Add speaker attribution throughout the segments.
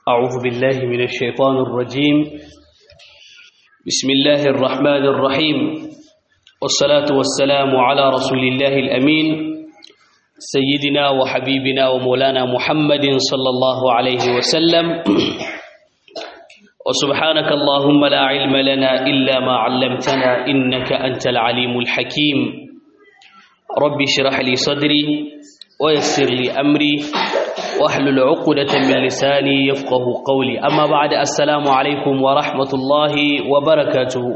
Speaker 1: أعوذ بالله من الشيطان الرجيم بسم الله الرحمن الرحيم والصلاة والسلام على رسول الله الأمين سيدنا وحبيبنا ومولانا محمد صلى الله عليه وسلم وسبحانك اللهم لا علم لنا إلا ما علمتنا إنك أنت العليم الحكيم رب اشرح لي صدري ويسر لي أمري واحلل عقدة من لساني يفقه قولي أما بعد السلام عليكم ورحمة الله وبركاته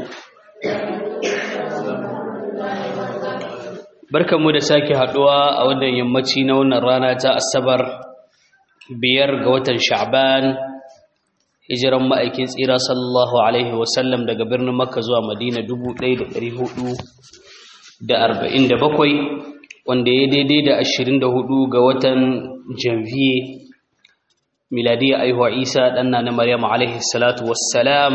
Speaker 1: barkanmu da sake haduwa a wannan yammaci na wannan rana ta asabar biyar ga watan sha'ban hijiran ma'aikin tsira sallallahu alaihi wasallam daga birnin makka zuwa madina 1447 wanda ya daidai da 24 ga watan janvier miladiyya aihuwa isa ɗanna na maryam alaihi salatu wassalam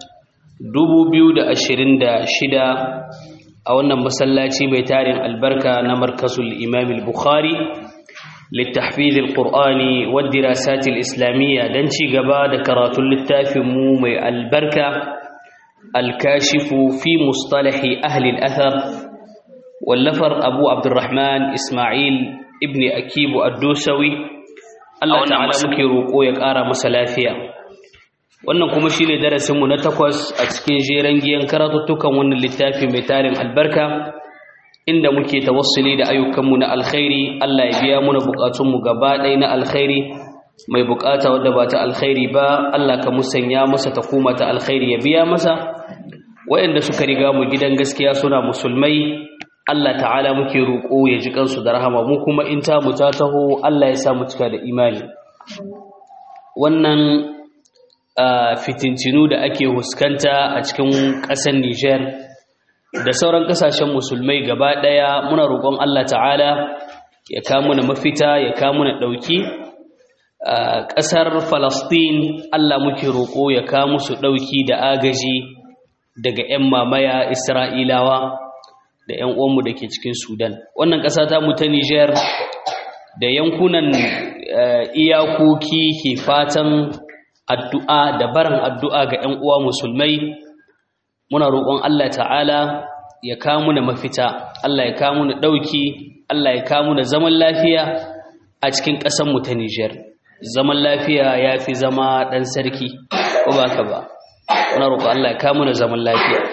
Speaker 1: 2026 a wannan masallaci mai tarin albarka na markazul imam al-bukhari littahfiz al-qur'ani wa dirasat al-islamiyya dan ci gaba da karatun littafin mu mai albarka al-kashifu fi mustalahi ahli al-athar wallafar abu abdurrahman ismail ibn akibu ad-dusawi Allah ta'ala muke roƙo ya ƙara masa lafiya wannan kuma shine darasin mu na takwas a cikin jeren giyan karatuttukan wannan littafi mai tarin albarka inda muke tawassuli da ayyukan mu na alkhairi Allah ya biya muna bukatun mu gaba ɗaya na alkhairi mai bukata wadda ba ta alkhairi ba Allah ka musanya masa ta kuma ta alkhairi ya biya masa wayanda suka riga mu gidan gaskiya suna musulmai Allah ta'ala muke roƙo ya ji kansu da rahama mu kuma in ta mu ta taho Allah ya sa mu cika da imani wannan fitincinu da ake huskanta a cikin ƙasar Niger da sauran ƙasashen musulmai gaba ɗaya muna roƙon Allah ta'ala ya kamu na mafita ya kamu na ɗauki ƙasar Falastin Allah muke roƙo ya kamu su ɗauki da agaji daga 'yan mamaya Isra'ilawa da 'yan uwanmu da ke cikin sudan wannan ƙasa ta mu ta niger da yankunan iyakoki ke fatan addu'a da barin addu'a ga 'yan uwa musulmai muna roƙon allah ta'ala ya kamu na mafita allah ya kamu na ɗauki allah ya kamu na zaman lafiya a cikin ƙasanmu ta niger zaman lafiya ya fi zama ɗan sarki ko ba ka ba muna roƙon allah ya kamu na zaman lafiya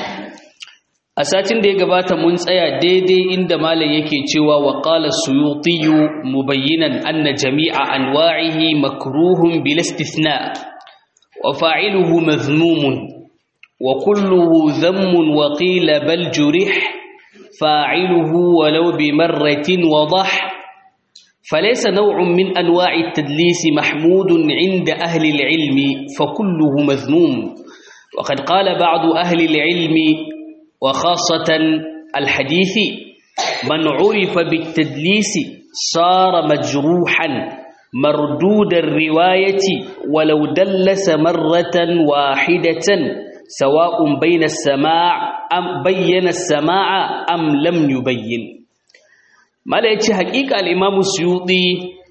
Speaker 1: a satin da ya gabata mun tsaya daidai inda malam yake cewa wa qala suyuti mubayyinan anna jami'a anwa'ihi makruhun bil istithna wa fa'iluhu mazmumun wa kulluhu dhammun wa qila bal jurih fa'iluhu walau bi marratin wadah فليس نوع من أنواع التدليس محمود عند أهل العلم فكله مذموم وقد قال بعض أهل العلم وخاصة الحديث من عرف بالتدليس صار مجروحا مردود الرواية ولو دلس مرة واحدة سواء بين السماع أم بين السماع أم لم يبين ما لا حقيقة الإمام السيوطي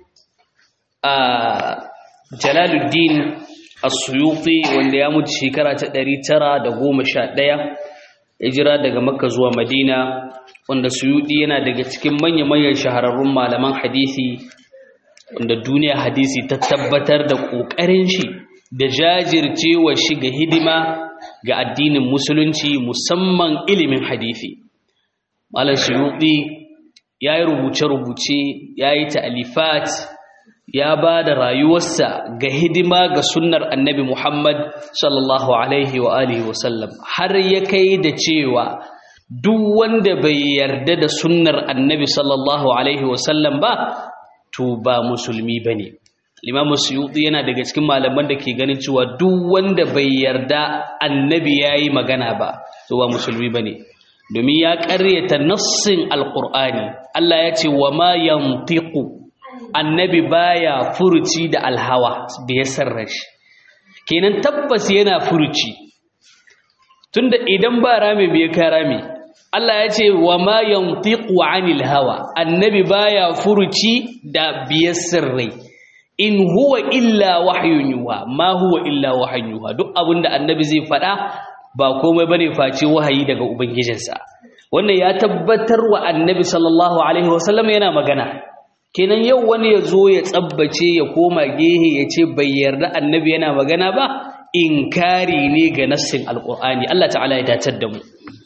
Speaker 1: آه جلال الدين السيوطي wanda ya mutu shekara ta 911 hijira daga makka zuwa madina wanda suyudi yana daga cikin manya-manyan shahararrun malaman hadisi wanda duniya hadisi ta tabbatar da ƙoƙarin shi da jajircewa shi ga hidima ga addinin musulunci musamman ilimin hadisi malam suyudi ya yi rubuce-rubuce ya yi ta'alifat ya ba da rayuwarsa ga hidima ga sunnar annabi Muhammad sallallahu Alaihi wa alihi wasallam har ya kai da cewa duk wanda bai yarda da sunnar annabi sallallahu Alaihi wasallam ba to ba musulmi ba ne. Limamu Suyuti yana daga cikin malaman da ke ganin cewa duk wanda bai yarda annabi ya yi magana ba to ba musulmi ba ne. Domin ya ƙaryata nassin Alƙur'ani, Allah ya ce wa ma yantiqu annabi baya furuci da alhawa da ya sarrashi kenan tabbas yana furuci tunda idan ba rami bai ka rami Allah ya ce wa ma yantiqu anil hawa annabi baya furuci da biyar sirrai in huwa illa wahyun yuha ma huwa illa wahyun yuha duk abinda annabi zai faɗa ba komai bane face wahayi daga ubangijinsa wannan ya tabbatar wa annabi sallallahu alaihi wasallam yana magana kenan yau wani ya zo ya tsabbace ya koma gehe ya ce bai yarda annabi yana magana ba inkari ne ga nassin alqur'ani Allah ta'ala ya dacar da mu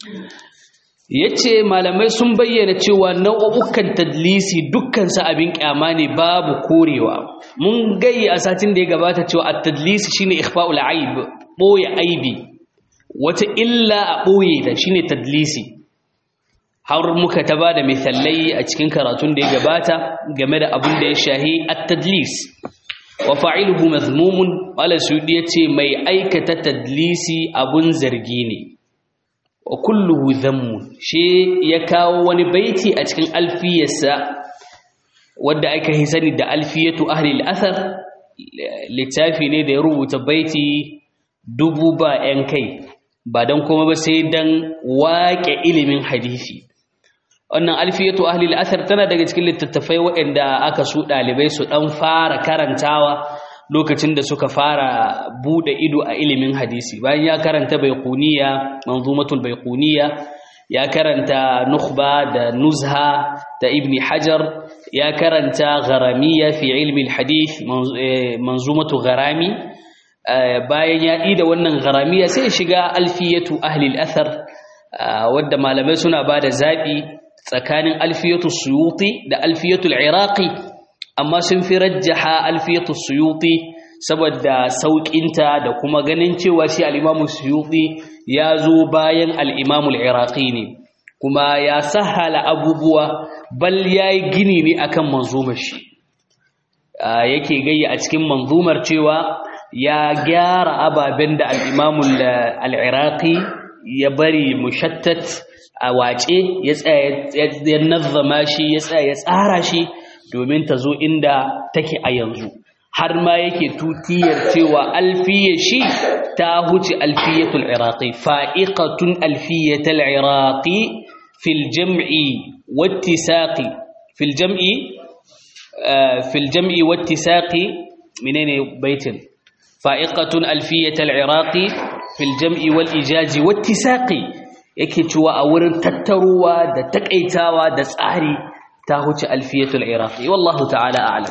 Speaker 1: yace malamai sun bayyana cewa nau'ukan tadlisi dukkan sa abin kyama ne babu korewa mun gayi a satin da ya gabata cewa at-tadlisi shine ikhfa'ul aib boye aibi wata illa a boye ta shine tadlisi har muka ta bada misalai a cikin karatun da ya gabata game da abin da ya shahi at-tadlis wa fa'iluhu mazmumun wala sudi yace mai aikata tadlisi abun zargi ne wa kulluhu dhammun shi ya kawo wani baiti a cikin alfiyarsa wadda aka yi sani da alfiyatu ahli al-athar littafi ne da ya rubuta baiti dubu ba yan kai ba dan kuma ba sai dan waƙe ilimin hadisi wannan alfiyatu ahli al-athar tana daga cikin littattafai waɗanda aka su ɗalibai su ɗan fara karantawa lokacin da suka fara bude ido a ilimin hadisi bayan ya karanta baiquniya manzumatul baiquniya ya karanta nukhba da nuzha da ibn hajar ya karanta gharamiya fi ilmi alhadith manzumatu gharami bayan ya ida wannan gharamiya sai ya shiga alfiyatu ahli al-athar wadda malamai suna bada zabi tsakanin alfiyatu suyuti da alfiyatu al-iraqi amma sun fi rajjaha alfiyatu suyuti saboda sauƙinta da kuma ganin cewa shi al-imamu suyuti ya zo bayan al-imamu al-iraqi ne kuma ya sahala abubuwa bal yayi gini ne akan manzumar shi yake gayya a cikin manzumar cewa ya gyara ababen da al-imamu al-iraqi ya bari mushattat a wace ya tsaya ya nazzama shi ya tsaya ya tsara shi domin ta zo inda take a yanzu har ma yake tutiyar cewa alfiya shi ta huce alfiyatul iraqi fa'iqatun alfiyatul iraqi fil jam'i wattisaqi fil jam'i fil jam'i wattisaqi menene baitin fa'iqatun alfiyatul iraqi fil jam'i wal ijazi wattisaqi yake cewa a wurin tattaruwa da takaitawa da tsari ta huce alfiyatul iraqi wallahu ta'ala a'lam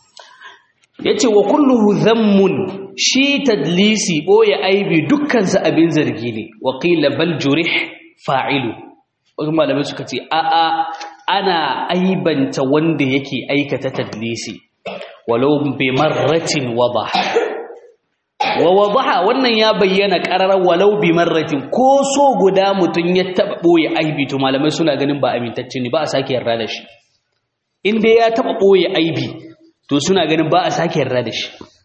Speaker 1: yace wa kulluhu dhammun shi tadlisi boye aibi dukkan sa abin zargi ne wa qila bal jurih fa'ilu wasu malamai suka ce a a ana aibanta wanda yake aikata tadlisi walau bi marratin wadah wa wadaha wannan ya bayyana qararar walau bi marratin ko so guda mutun ya taba boye aibi to malamai suna ganin ba amintacce ne ba a sake yarda da shi in dai ya taba boye aibi to suna ganin ba a sake yarda da shi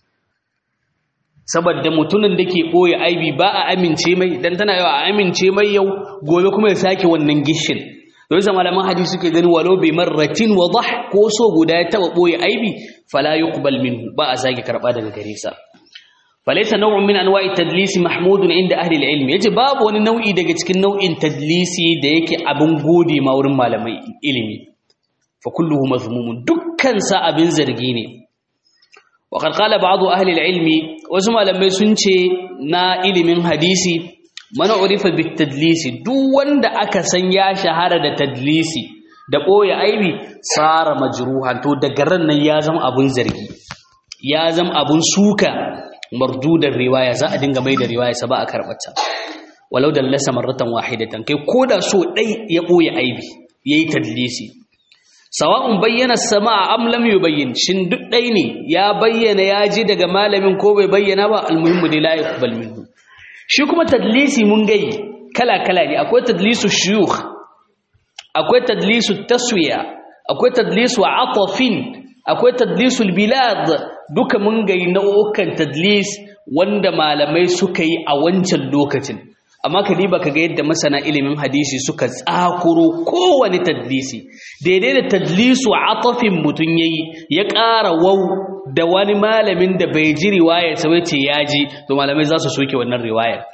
Speaker 1: saboda mutumin da ke boye aibi ba a amince mai dan tana yawa a amince mai yau gobe kuma ya sake wannan gishin don sa malaman hadisi suke ganin walau bi marratin wadah ko so guda ya taba boye aibi fala yuqbal minhu ba a sake karba daga gare sa فليس نوع من انواع التدليس محمود عند اهل العلم yace babu wani nau'i daga cikin nau'in tadlisi da yake abin gode ma wurin malamai ilimi fa kulluhu mazmumun dukkan sa abin zargi ne wa qad qala ba'd ahli al-ilm wasu malamai sun ce na ilimin hadisi mana urifa bit tadlisi duk wanda aka san ya shahara da tadlisi da boye aibi sara majruhan to daga ran nan ya zama abun zargi ya zama abun suka mardudar riwaya za a dinga mai da riwaya sa ba a karbata walau dallasa marratan wahidatan kai koda so dai ya boye aibi yayi tadlisi sawa'un bayyana sama'a am lam yubayyin shin duk dai ne ya bayyana ya ji daga malamin ko bai bayyana ba almuhimmu dai la yaqbal minhu shi kuma tadlisi mun gai kala kala ne akwai tadlisu shuyukh akwai tadlisu taswiya akwai tadlisu atafin akwai tadlisul bilad duka mun gai nau'ukan tadlis wanda malamai suka yi a wancan lokacin amma ka diba ka ga yadda masana ilimin hadisi suka tsakuro kowane tadlisi daidai da tadlisu atafin mutum yayi ya ƙara wau da wani malamin da bai ji riwayar sa ce ya ji to malamai za su soke wannan riwayar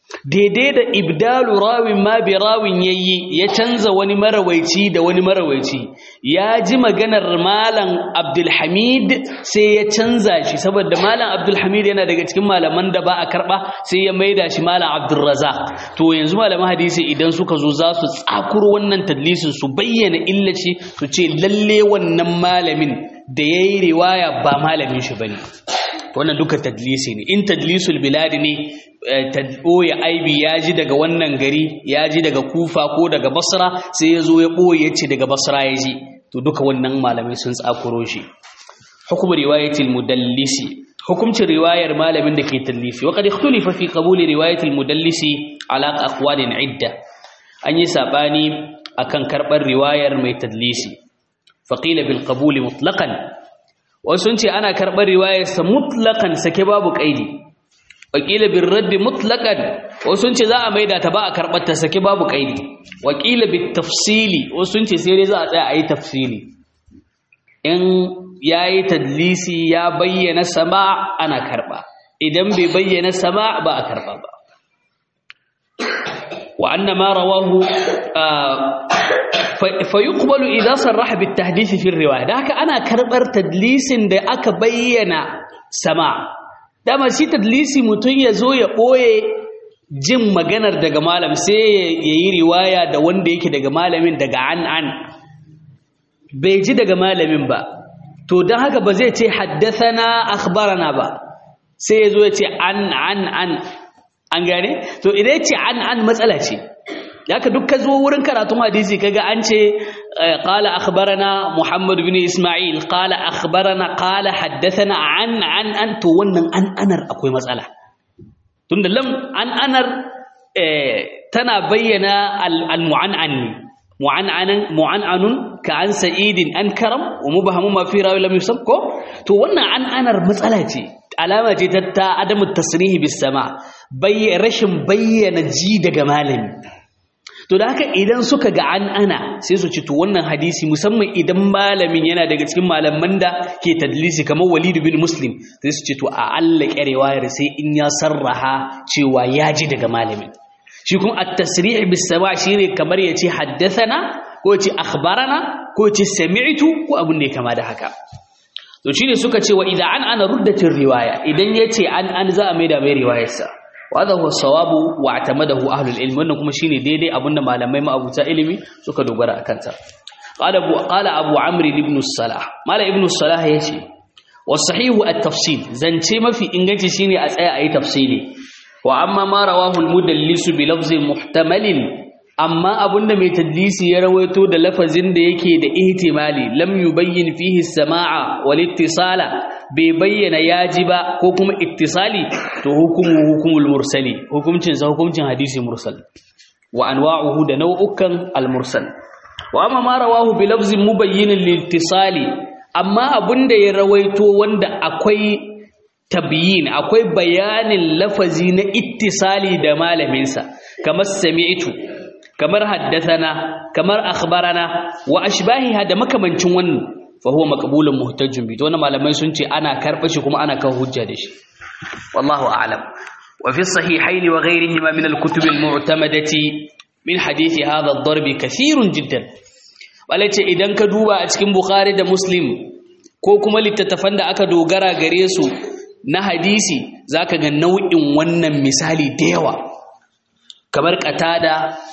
Speaker 1: daidai da ibdalu rawin ma bi rawin yayi ya canza wani marawaici da wani marawaici ya ji maganar malam abdulhamid sai ya canza shi saboda malam abdulhamid yana daga cikin malaman da ba a karba sai ya maida shi malam abdulrazak to yanzu malaman hadisi idan suka zo za su tsakuro wannan tadlisin su bayyana illaci su ce lalle wannan malamin da ya yi riwaya ba malamin shi bane wannan duka tadlisi ne in tadlisul biladi ne ɓoye aibi ya ji daga wannan gari ya ji daga kufa ko daga basra sai ya zo ya ɓoye ya ce daga basra ya ji to duka wannan malamai sun tsakuro shi hukumar riwayatul mudallisi hukumcin riwayar malamin da ke tallisi wa qad ikhtulifa fi qabuli riwayatul mudallisi ala aqwalin idda an yi sabani akan karbar riwayar mai tadlisi faqila bil qabuli mutlaqan wasu ce ana karɓar riwayarsa mutlakan sake babu ƙaidi wakila bin raddi mutlakan wasu ce za a maida ta ba a karɓar ta sake babu ƙaidi wakila bin tafsili wasu ce sai dai za a tsaya a yi tafsili in ya yi tadlisi ya bayyana sama ana karɓa idan bai bayyana sama ba a karɓa ba wa anna ma rawahu fayuqbalu idan sarraha bitahdisi fi riwaya da haka ana karbar tadlisin da aka bayyana sama dama shi tadlisi mutum ya zo ya boye jin maganar daga malam sai ya yi riwaya da wanda yake daga malamin daga an an bai ji daga malamin ba to don haka ba zai ce haddathana akhbarana ba sai ya zo ya ce an an an an gane to idan ya ce an an matsala ce haka duk ka zo wurin karatun hadisi kaga an ce qala akhbarana muhammad bin isma'il qala akhbarana qala haddathana an an an to wannan an anar akwai matsala tunda lam an anar tana bayyana al mu'an'an mu'an'anan mu'an'anun ka an sa'idin an karam wa mubhamu ma fi rawi lam yusab ko to wannan an anar matsala ce alama ce ta adamu tasrihi bis sama rashin bayyana ji daga malami to da haka idan suka ga an ana sai su ci to wannan hadisi musamman idan malamin yana daga cikin malaman da ke tadlisi kamar Walid bin Muslim sai su ce to a Allah ƙarewayar sai in ya sarraha cewa ya ji daga malamin shi kuma at-tasrih bis sama' shine kamar yace haddathana ko yace akhbarana ko yace sami'tu ko abun ne kama da haka to shine suka ce wa idza an ana ruddatir riwaya idan yace an an za a maida mai riwayarsa وهذا هو الصواب واعتمده اهل العلم wannan kuma shine daidai abinda malamai ma'abuta ilimi suka dogara akan ta qala abu qala abu amr ibn salah mala ibn salah yace wasahihu at-tafsil zance mafi inganci shine a tsaya ayi tafsili wa amma ma rawahu al-mudallis bi lafzin muhtamalin amma abunda mai tadlisi ya rawaito da lafazin da yake da ihtimali lam yubayyin fihi as-sama'a wal ittisala bai bayyana yaji ba ko kuma ittisali to hukumu hukumul mursali hukuncin sa hukuncin hadisi mursal wa anwa'uhu da nau'ukan al-mursal wa amma ma rawahu bi lafzin mubayyin lil-ittisali amma abunda ya rawaito wanda akwai tabyin akwai bayanin lafazi na ittisali da malamin sa kamar sami'tu kamar haddathana kamar akhbarana wa ashbahiha da makamancin wannan fa huwa maqbulun muhtajjun bi to wannan malamai sun ce ana karba shi kuma ana kan hujja da shi wallahu a'lam wa fi sahihayn wa ghayrihima min al-kutub al-mu'tamadati min hadithi hadha ad-darb kathirun jiddan walace idan ka duba a cikin bukhari da muslim ko kuma littattafan da aka dogara gare su na hadisi zaka ga nau'in wannan misali da yawa kamar qatada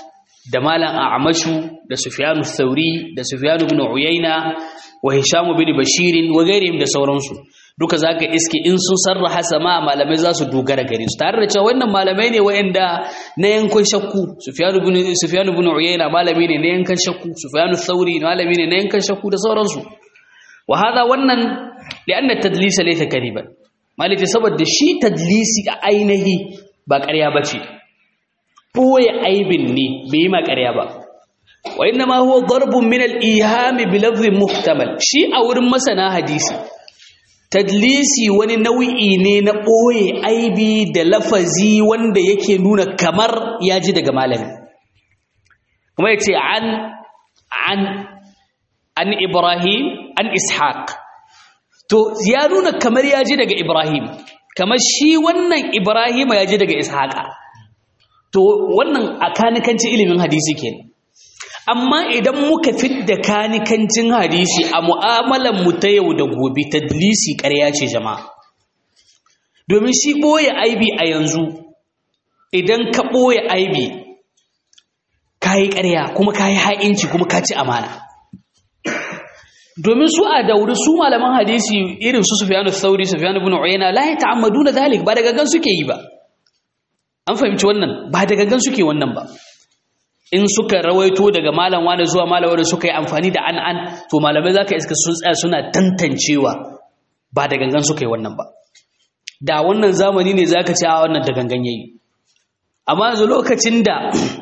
Speaker 1: da malam a'mashu da sufyanu thauri da sufyanu ibn uyayna wa hisham ibn bashir wa ghairihim da sauransu duka zaka iske in sun sarraha sama malamai za su dogara gare su tare da cewa wannan malamai ne wayanda na yankan shakku sufyanu ibn sufyanu ibn uyayna malami ne na yankan shakku sufyanu thauri malami ne na yankan shakku da sauransu wa hada wannan li'anna tadlisa laysa kadiban malaki saboda shi tadlisi a ainihi ba ƙarya bace ɓoye aibin ne bai yi makarya ba wa inna ma huwa darbun min al-ihami bi lafzin muhtamal shi a wurin masana hadisi tadlisi wani nau'i ne na ɓoye aibi da lafazi wanda yake nuna kamar ya ji daga malami kuma ya ce an an an ibrahim an ishaq to ya nuna kamar ya ji daga ibrahim kamar shi wannan ibrahim ya ji daga ishaqa to wannan a kanikanci ilimin hadisi kenan amma idan muka fidda kanikancin hadisi a mu'amalan mu ta yau da gobe tadlisi ƙarya ce jama'a domin shi ɓoye aibi a yanzu idan ka ɓoye aibi ka yi ƙarya kuma ka yi ha'inci kuma ka ci amana domin su a dauri su malaman hadisi irin su sufyanu sauri sufyanu ibn uyayna la yata'ammaduna dhalik ba da gangan suke yi ba an fahimci wannan ba da gangan suke wannan ba in suka rawaito daga malam wani zuwa malam wani suka yi amfani da an an to malamai zaka iska sun tsaya suna tantancewa ba da gangan suka yi wannan ba da wannan zamani ne zaka ce a wannan da gangan yayi amma yanzu lokacin da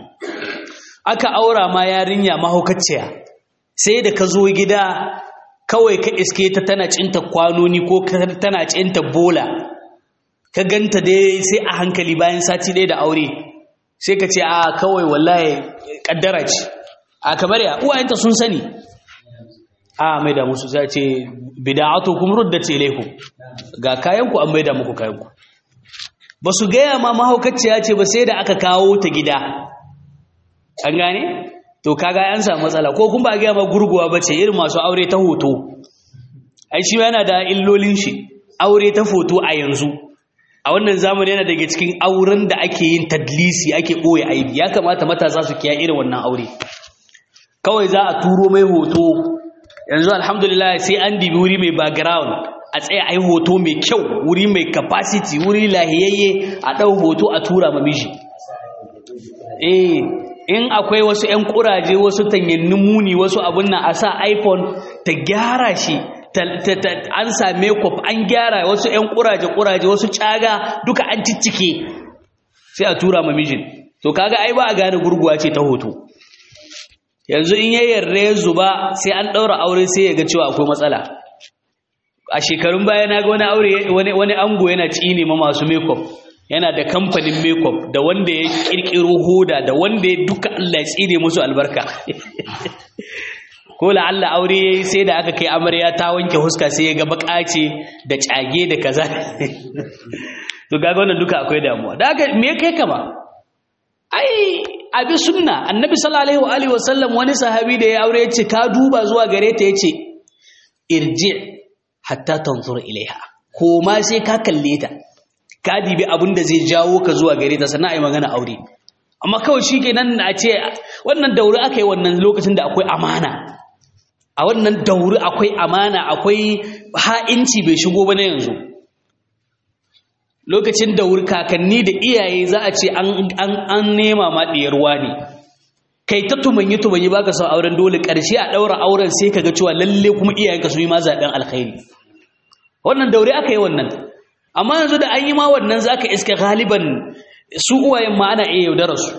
Speaker 1: aka aura ma yarinya mahaukaciya sai da ka zo gida kawai ka iske ta tana cinta kwanoni ko tana cinta bola ka ganta dai sai a hankali bayan sati ɗaya da aure sai ka ce a kawai wallahi kaddara ce a kamar ya uwayenta sun sani a mai da musu sai ce bida'atu kum ruddat ilaykum ga kayanku an maida muku kayanku ba su gaya ma mahaukaciya ce ba sai da aka kawo ta gida an gane to kaga an samu matsala ko kun ba gaya ma gurguwa ba ce irin masu aure ta hoto ai shi yana da illolin shi aure ta foto a yanzu a wannan zamani yana daga cikin auren da ake yin tadlisi ake ɓoye aibi ya kamata matasa su kiya irin wannan aure kawai za a turo mai hoto yanzu alhamdulillah sai an dibi wuri mai background a tsaye a yi hoto mai kyau wuri mai capacity wuri lahiyayye a ɗau hoto a tura ma miji eh in akwai wasu 'yan kuraje wasu tanyannin muni wasu abun nan a sa iphone ta gyara shi an same kwaf an gyara wasu 'yan kuraje-kuraje wasu caga duka an ciccike sai a tura mamijin to kaga ai ba a gane gurguwa ce ta hoto yanzu in yayyar ya zuba sai an ɗaura aure sai ya ga cewa akwai matsala a shekarun baya na ga wani aure wani ango yana tsine ma masu makeup yana da kamfanin makeup da wanda ya kirkiro hoda da wanda ya duka Allah ya tsine musu albarka ko la'alla aure yayi sai da aka kai amarya ta wanke huska sai ya ga bakace da cage da kaza to ga wannan duka akwai damuwa da haka me kai kama ai abi sunna annabi sallallahu alaihi wa sallam wani sahabi da ya aure yace ka duba zuwa gare ta yace irji hatta tanzur ilaiha ko ma sai ka kalle ta ka dibi abin da zai jawo ka zuwa gare ta sannan ai magana aure amma kawai shikenan a ce wannan daure aka yi wannan lokacin da akwai amana a wannan dauri akwai amana akwai ha'inci bai shigo ba na yanzu lokacin dauri kakanni da iyaye za a ce an nema ma ɗiyarwa ne kai ta tumanyi tumanyi baka son auren dole ƙarshe a ɗaura auren sai ka ga cewa lalle kuma iyayenka su yi ma zaɓen alkhairi wannan dauri aka yi wannan amma yanzu da an yi ma wannan za ka iska galiban su uwayen ma ana iya yaudarar su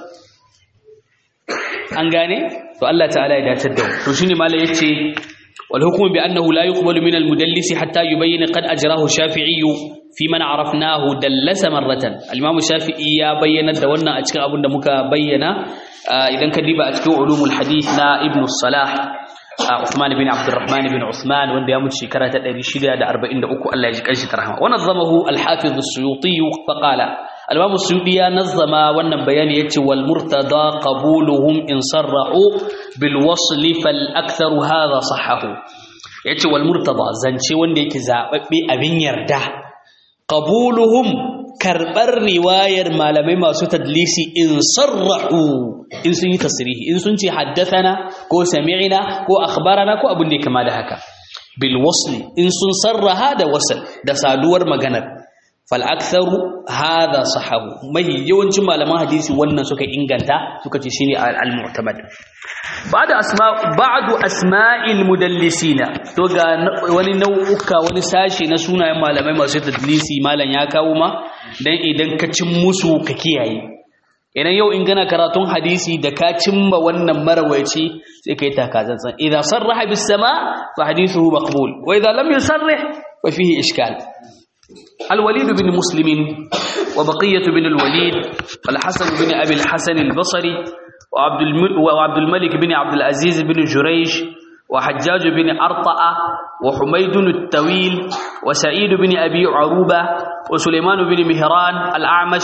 Speaker 1: an gane to Allah ta'ala ya dace da to shine malai yace wal hukmu bi annahu la yuqbalu min al mudallis hatta yubayyana qad ajrahu shafi'i fi man arafnahu dallasa marratan al imam shafi'i ya bayyana da wannan a cikin abin da muka bayyana idan ka diba a cikin ulumul hadith na ibn salah Uthman bin Abdurrahman bin Uthman wanda ya mutu shekara ta 643 Allah ya ji kanshi ta rahama wa nazamahu al-Hafiz as-Suyuti fa qala al-Imam as-Suyuti ya nazama wannan bayani yace wal murtada qabuluhum in sarrahu bil wasl fal akthar hadha sahahu yace wal murtada zance wanda yake zababbe abin yarda qabuluhum karbar riwayar malamai masu tadlisi in sarrahu in sun yi tasrihi in sun ce haddathana ko sami'na ko akhbarana ko abin da ya kama da haka bil wasli in sun sarraha da wasl da saduwar maganar fal aktharu hadha sahabu mai yawancin malaman hadisi wannan suka inganta suka ce shine al mu'tamad ba'da asma ba'du asma'il mudallisina to ga wani nau'uka wani sashi na sunayen malamai masu tadlisi malam ya kawo ma dan idan ka cin musu ka kiyaye idan yau in gana karatun hadisi da ka cimma wannan marawaci sai kai takazantsan idan sarraha bis sama fa hadithuhu maqbul wa idan lam yusarrih fa fihi ishkal الوليد بن مسلم وبقية بن الوليد والحسن بن أبي الحسن البصري وعبد, وعبد الملك بن عبد العزيز بن جريج وحجاج بن أرطأ وحميد الطويل وسعيد بن أبي عروبة وسليمان بن مهران الأعمش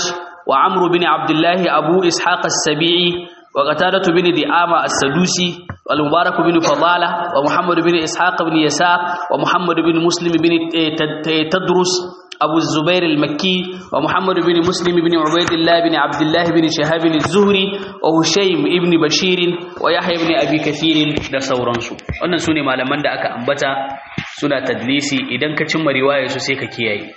Speaker 1: wa amru bin abdullahi abu ishaq as-sabi'i wa qatada bin di'ama as-sadusi wal mubarak bin fadala wa muhammad bin ishaq bin yasa wa muhammad bin muslim bin tadrus أبو الزبير المكي ومحمد بن مسلم بن عبيد الله بن عبد الله بن شهاب الزهري وهشيم بن بشير ويحيى بن أبي كثير da sauransu wannan sune malaman da aka ambata suna tadlisi idan ka cimma riwaya su sai ka kiyaye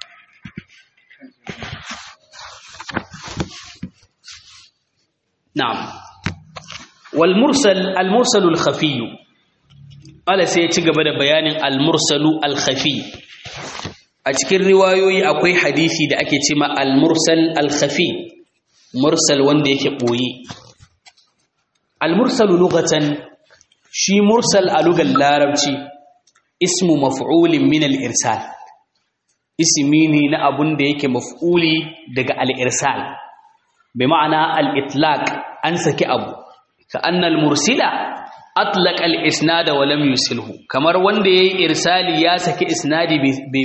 Speaker 1: na'am wal mursal al mursal al khafi ala sai ya ci gaba da bayanin al mursalu al khafi a cikin riwayoyi akwai hadisi da ake cima al-mursal al-khafi mursal wanda yake boye al-mursal lughatan shi mursal a lugar larabci ismu maf'ulin min al-irsal ismi ne na abun da yake maf'uli daga al-irsal bi ma'ana al-itlaq an saki abu ka anna al-mursila atlaq al-isnada wa lam yusilhu kamar wanda yayi irsali ya saki isnadi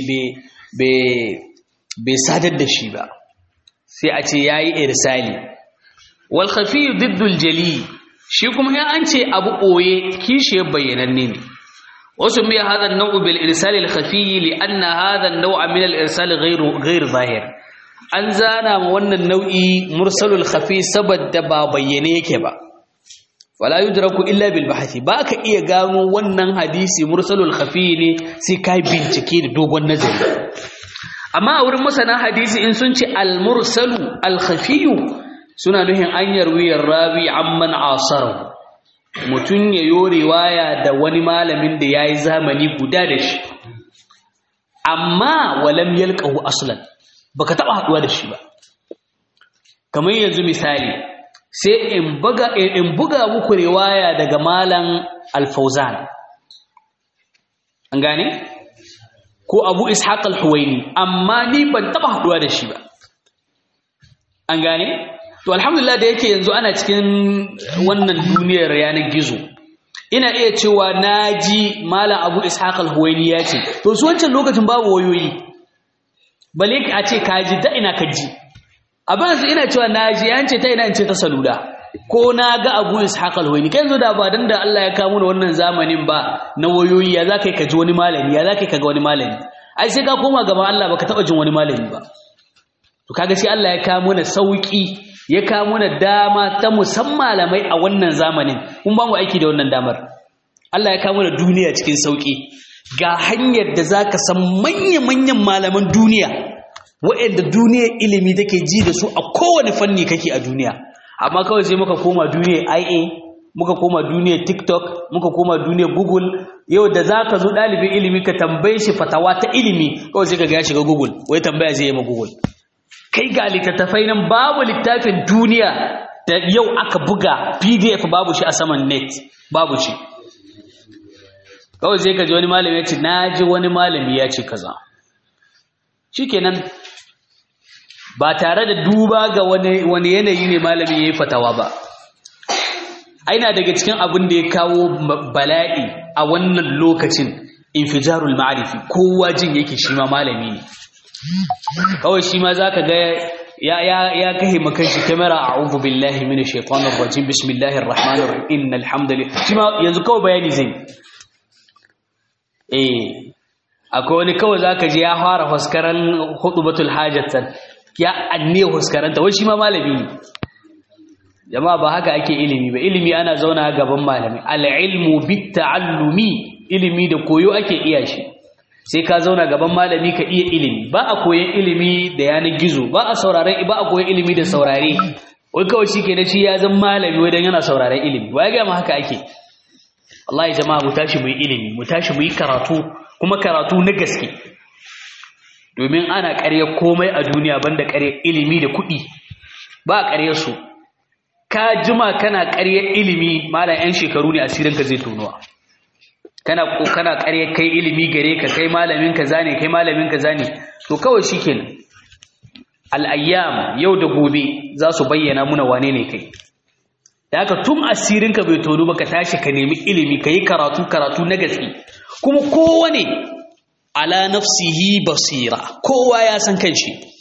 Speaker 1: bai sadar da shi ba sai a ce yayi irsali wal khafi diddu al-jali shi kuma in an ce abu boye kishi bayyananne ne wasu mai hada an-naw'u bil irsal al-khafi li anna hada an-naw'a min al-irsal ghayr ghayr zahir an zana ma wannan nau'i mursalul khafi saboda ba bayyane yake ba wala yudraku illa bil bahthi ba ka iya gano wannan hadisi mursalul khafi ne sai kai bincike da dogon nazari amma a wurin masana hadisi in sun ce al mursalu al khafi suna nuhin an yarwi rawi amman asaru mutun ya yo riwaya da wani malamin da yayi zamani guda da shi amma walam yalqahu aslan baka taba haduwa da shi ba kamar yanzu misali sai in buga in buga muku riwaya daga malam al-Fauzan an gane ko Abu Ishaq al-Huwaini amma ni ban taba haduwa da shi ba an gane to alhamdulillah da yake yanzu ana cikin wannan duniyar yanar gizo ina iya cewa naji malam Abu Ishaq al-Huwaini ya ce to su wancan lokacin babu wayoyi bale a ce kaji da ina kaji abin su ina cewa na ji yance ta ina ce ta salula ko na ga abu ishaq alwayni kai yanzu da ba dan da Allah ya kawo wannan zamanin ba na wayoyi ya zaka ka ji wani malami ya zaka ka ga wani malami ai sai ka koma gaban Allah baka taba jin wani malami ba to kaga sai Allah ya kawo mana sauki ya kawo mana dama ta musamman malamai a wannan zamanin kun ba mu aiki da wannan damar Allah ya kawo mana duniya cikin sauki ga hanyar da zaka san manya-manyan malaman duniya waɗanda duniyar ilimi take ji da su a kowane fanni kake a duniya amma kawai sai muka koma duniyar IA muka koma duniyar TikTok muka koma duniyar Google yau da zaka zo ɗalibin ilimi ka tambaye shi fatawa ta ilimi kawai sai ka ga ya shiga Google wai tambaya zai yi ma Google kai ga littattafai nan babu littafin duniya da yau aka buga PDF babu shi a saman net babu shi kawai sai ka ji wani malami ya ce na ji wani malami ya ce kaza shikenan ba tare da duba ga wani yanayi ne malami ya yi fatawa ba aina daga cikin abin da ya kawo bala'i a wannan lokacin infijarul ma'arifi kowa jin yake shi ma malami ne kawai shi ma za ka ga ya kahe makan shi kamera a ubu billahi mini shaitanar rajim bismillahir rahmanir rahim innal hamdalillah shi ma yanzu kawai bayani zai eh akwai wani kawai za ka ji ya fara huskaran hudubatul hajjatan ya anne huskaranta wai shi ma malami ne jama'a ba haka ake ilimi ba ilimi ana zauna gaban malami al-ilmu bit-ta'allumi ilimi da koyo ake iya shi sai ka zauna gaban malami ka iya ilimi ba a koyan ilimi da yanar gizo ba a sauraren ba a koyan ilimi da saurare wai kawai shi ke da shi ya zan malami wai don yana sauraren ilimi wa ya gama haka ake Allah ya jama'a mu tashi mu yi ilimi mu tashi mu yi karatu kuma karatu na gaske domin ana ƙarya komai a duniya banda ƙarya ilimi da kuɗi ba a ƙarya su ka jima kana ƙarya ilimi malam 'yan shekaru ne asirinka zai tonuwa kana kana ƙarya kai ilimi gare ka kai malamin ka zane kai malamin ka zane to kawai shikenan al-ayyam yau da gobe za su bayyana muna wane ne kai da haka tun asirin ka bai tono ba ka tashi ka nemi ilimi ka yi karatu karatu na gaske kuma kowane ala nafsihi basira kowa ya san kanshi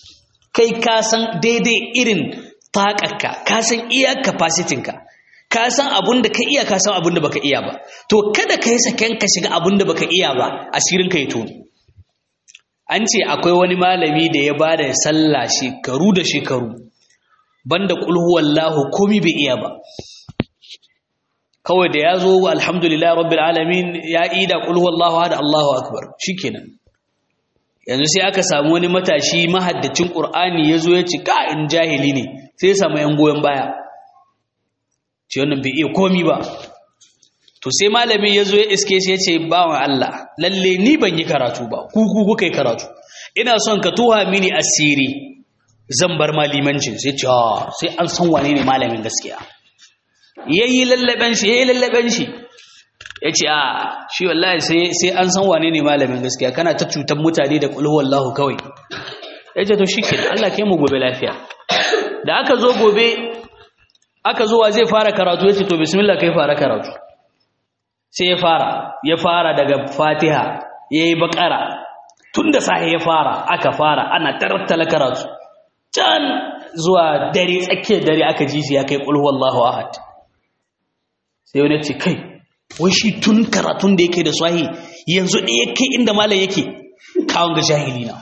Speaker 1: kai ka san daidai irin taƙarka ka san iya capacity-ka ka san abun da ka iya ka san abun da baka iya ba to kada ka yi saken ka shiga abun da baka iya ba asirin ka ya tuni an ce akwai wani malami da ya bada sallah shekaru da shekaru banda kulhu wallahu komi bai iya ba kawai da ya zo alhamdulillah rabbil alamin ya ida kulhu wallahu hada Allahu akbar shikenan yanzu sai aka samu wani matashi mahaddacin qur'ani yazo ya ci ka in jahili ne sai ya samu yan goyen baya ce wannan bai iya komi ba to sai malami ya zo ya iske shi ya ce bawan Allah lalle ni ban yi karatu ba ku ku kuka yi karatu ina son ka tuha mini asiri zan bar malimancin sai ce sai an san wane ne malamin gaskiya yayi lallaben shi yayi lallaben shi ya ce a shi wallahi sai sai an san wane ne malamin gaskiya kana ta cutar mutane da kulhu wallahu kawai ya ce to shikenan Allah kai mu gobe lafiya da aka zo gobe aka zuwa zai fara karatu ya ce to bismillah kai fara karatu sai ya fara ya fara daga fatiha ya yi bakara tun da sahi ya fara aka fara ana tarattala karatu can zuwa dare tsakiyar dare aka ji shi ya kai ƙulhu wallahu ahad sai wani ce kai wai shi tun karatun da yake da sahi yanzu ɗaya kai inda malam yake kawon ga jahili na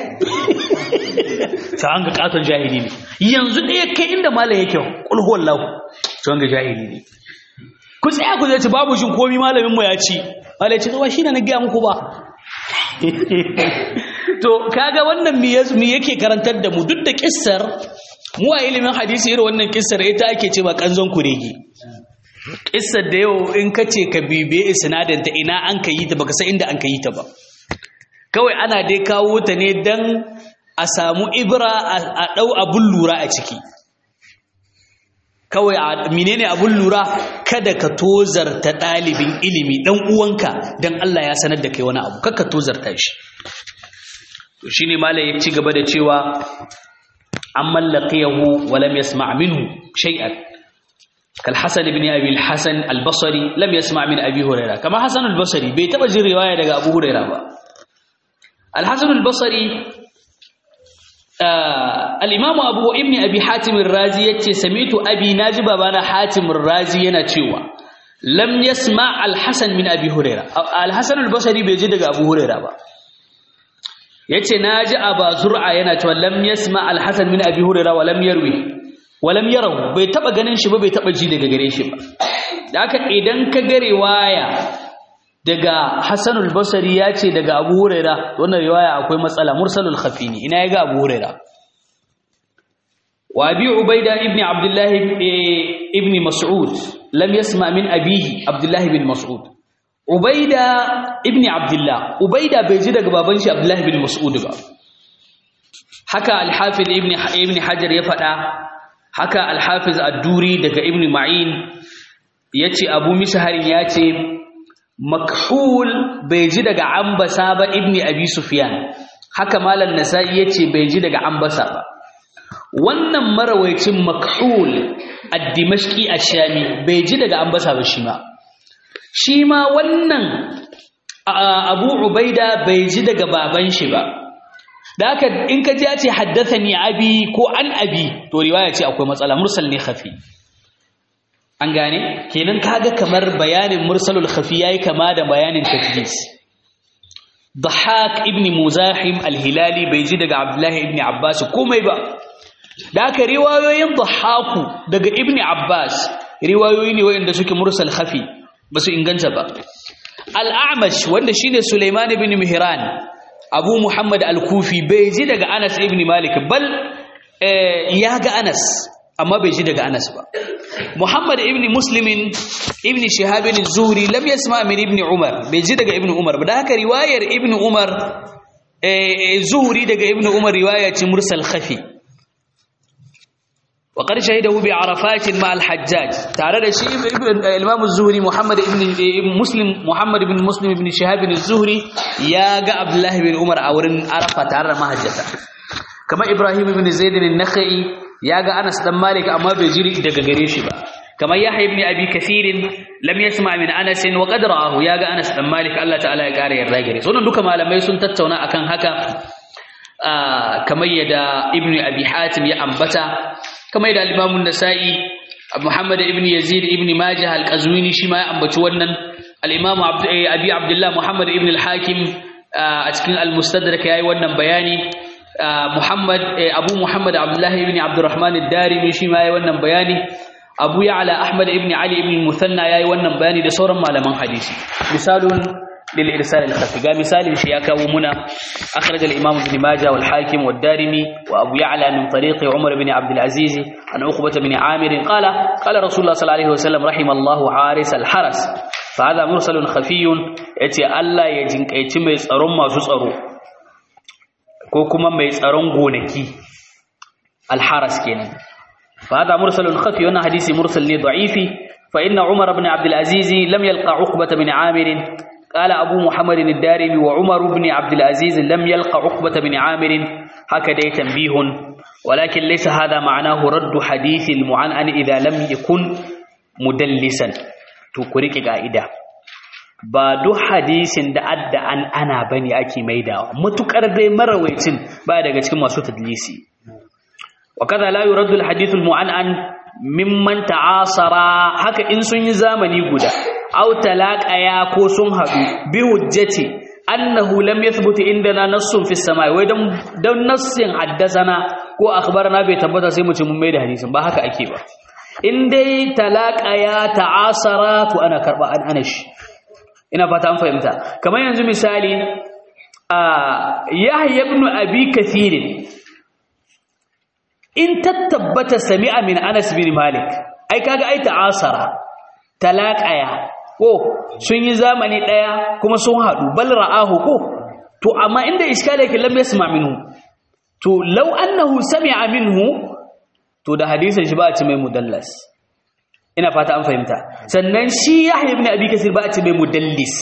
Speaker 1: ta an ga katon jahili ne yanzu ɗaya kai inda malam yake ƙulhu wallahu ta ga jahili ne ku tsaya ku zai babu shin komi malamin mu ya ci malai ce ba shi ne na gaya muku ba to kaga wannan me yake karantar da mu duk da kissar mu a ilimin hadisi irin wannan kissar ita ake ce ba kanzon kurege kissar da yau in ka ce ka bibe isnadin ta ina an ka yi ta baka san inda an ka yi ta ba kawai ana dai kawo ta ne dan a samu ibra a dau abun lura a ciki kawai menene abun lura kada ka tozarta ɗalibin ilimi ɗan uwanka don Allah ya sanar da kai wani abu kaka tozarta shi to shine malai ya ci gaba da cewa an mallaqiyahu wa lam yasma' minhu shay'an kal hasan ibn abi al hasan al basri lam yasma' min abi hurairah kama hasan al basri bai taba jin riwaya daga abu hurairah ba al hasan al basri الإمام أبو ابن أبي حاتم الرازي يتي سميت أبي ناجب أبانا حاتم الرازي ينتشيوا لم يسمع الحسن من أبي هريرة الحسن البصري بيجد أبو هريرة با يتي ناجي أبا زرعة ينتشوا لم يسمع الحسن من أبي هريرة ولم يروي ولم يروا بيتبا غنين شبا بيتبا جيدة غري شبا لكن إذن كغري وايا daga Hassanul Basri ya ce daga Abu Huraira wannan riwaya akwai matsala mursalul khafini ina ya ga Abu Huraira wa Abi Ubaida ibn Abdullah ibn Mas'ud lam yasma min abihi Abdullah ibn Mas'ud Ubaida ibn Abdullah Ubaida bai ji daga baban shi Abdullah ibn Mas'ud ba haka Al-Hafiz ibn ibn Hajar ya faɗa haka Al-Hafiz Ad-Duri daga Ibn Ma'in yace Abu Mishhar yace makhul bai ji daga ambasa ba ibni abi sufyan haka malam nasa'i yace bai ji daga ambasa ba wannan marawaicin makhul ad-dimashqi ash-shami bai ji daga ambasa ba shi ma shi ma wannan abu ubaida bai ji daga baban shi ba da haka in ka ji ya ce haddathani abi ko an abi to riwaya ce akwai matsala mursal ne khafi an gane kenan kaga kamar bayanin mursalul khafi yayi kama da bayanin tadlis Dhahak ibn Muzahim al-Hilali bai ji daga Abdullah ibn Abbas komai ba da aka riwayoyin Dhahaku daga ibn Abbas riwayoyi ne wanda suke mursal khafi basu inganta ba Al-A'mash wanda shine Sulaiman ibn Mihran Abu Muhammad al-Kufi bai ji daga Anas ibn Malik bal ya ga Anas amma bai ji daga Anas ba Muhammad ibn Muslimin ibn Shihab ibn Zuhri lam yasma min ibn Umar bai ji daga ibn Umar ba da haka riwayar ibn Umar Zuhri daga ibn Umar riwaya ce mursal khafi wa qad shahidahu bi Arafat ma al-Hajjaj tare da shi Imam Zuhri Muhammad ibn Muslim Muhammad ibn Muslim ibn Shihab ibn Zuhri ya ga Abdullah ibn Umar a wurin Arafa tare da mahajjata kamar Ibrahim ibn Zaid an-Nakhai ya ga Anas dan Malik amma bai jiri daga gare shi ba kamar Yahya ibn Abi Kathir lam yasma min Anas wa qad ra'ahu ya ga Anas dan Malik Allah ta'ala ya kare yarda gare su duka malamai sun tattauna akan haka kamar yadda ibnu abi hatim ya ambata kamar yadda al-imam an-nasa'i muhammad ibn yazid ibn majah al-qazwini shi ma ya ambaci wannan al-imam abi abdullah muhammad ibn al-hakim a cikin al-mustadrak yayi wannan bayani muhammad abu muhammad abdullah ibn abdurrahman ad-darimi shi ma yayi wannan bayani abu ya'la ahmad ibn ali ibn musanna yayi wannan bayani da sauran malaman hadisi misalun lil irsal al khafi ga misalin shi ya kawo muna akhraj al imam ibn majah wal hakim wad darimi wa abu ya'la min tariq umar ibn abd al aziz an uqbah ibn amir qala qala rasulullah sallallahu alaihi wasallam rahimallahu haris al haras fa hada mursalun khafiyun yace Allah ya jinkaici mai tsaron masu tsaro ko kuma mai tsaron gonaki al haras kenan فهذا مرسل خفي وانا حديث مرسل ضعيف فإن عمر بن عبد العزيز لم يلقى عقبة بن عامر قال أبو محمد الدارمي وعمر بن عبد العزيز لم يلقى عقبة بن عامر هكذا تنبيه ولكن ليس هذا معناه رد حديث المعنعن إذا لم يكن مدلسا تكرك قائدة ba duk hadisin da adda an ana bane ake maidawa mutukar dai marawaitin ba daga cikin masu tadlisi وكذا لا يرد الحديث المعنعن ممن تعاصر haka in sun yi zamani guda aw talaqaya ko sun hadu bi hujjati annahu lam yathbut indana nassun fi samai wai dan dan nassin haddathana ko akhbarana bai tabbata sai mu ce mun mai da hadisin ba haka ake ba in dai talaqaya ta'asara to ana karba an anashi ina fata an fahimta kamar yanzu misali a yahya ibn abi kathir in tattabbata sami'a min Anas bin Malik ai kaga ai ta'asara talaqaya ko sun yi zamani daya kuma sun hadu bal ra'ahu ko to amma inda iskala yake lam yasma minhu to law annahu sami'a minhu to da hadisin shi ba a ci mai mudallas ina fata an fahimta sannan shi Yahya ibn Abi Kasir ba a ci mai mudallis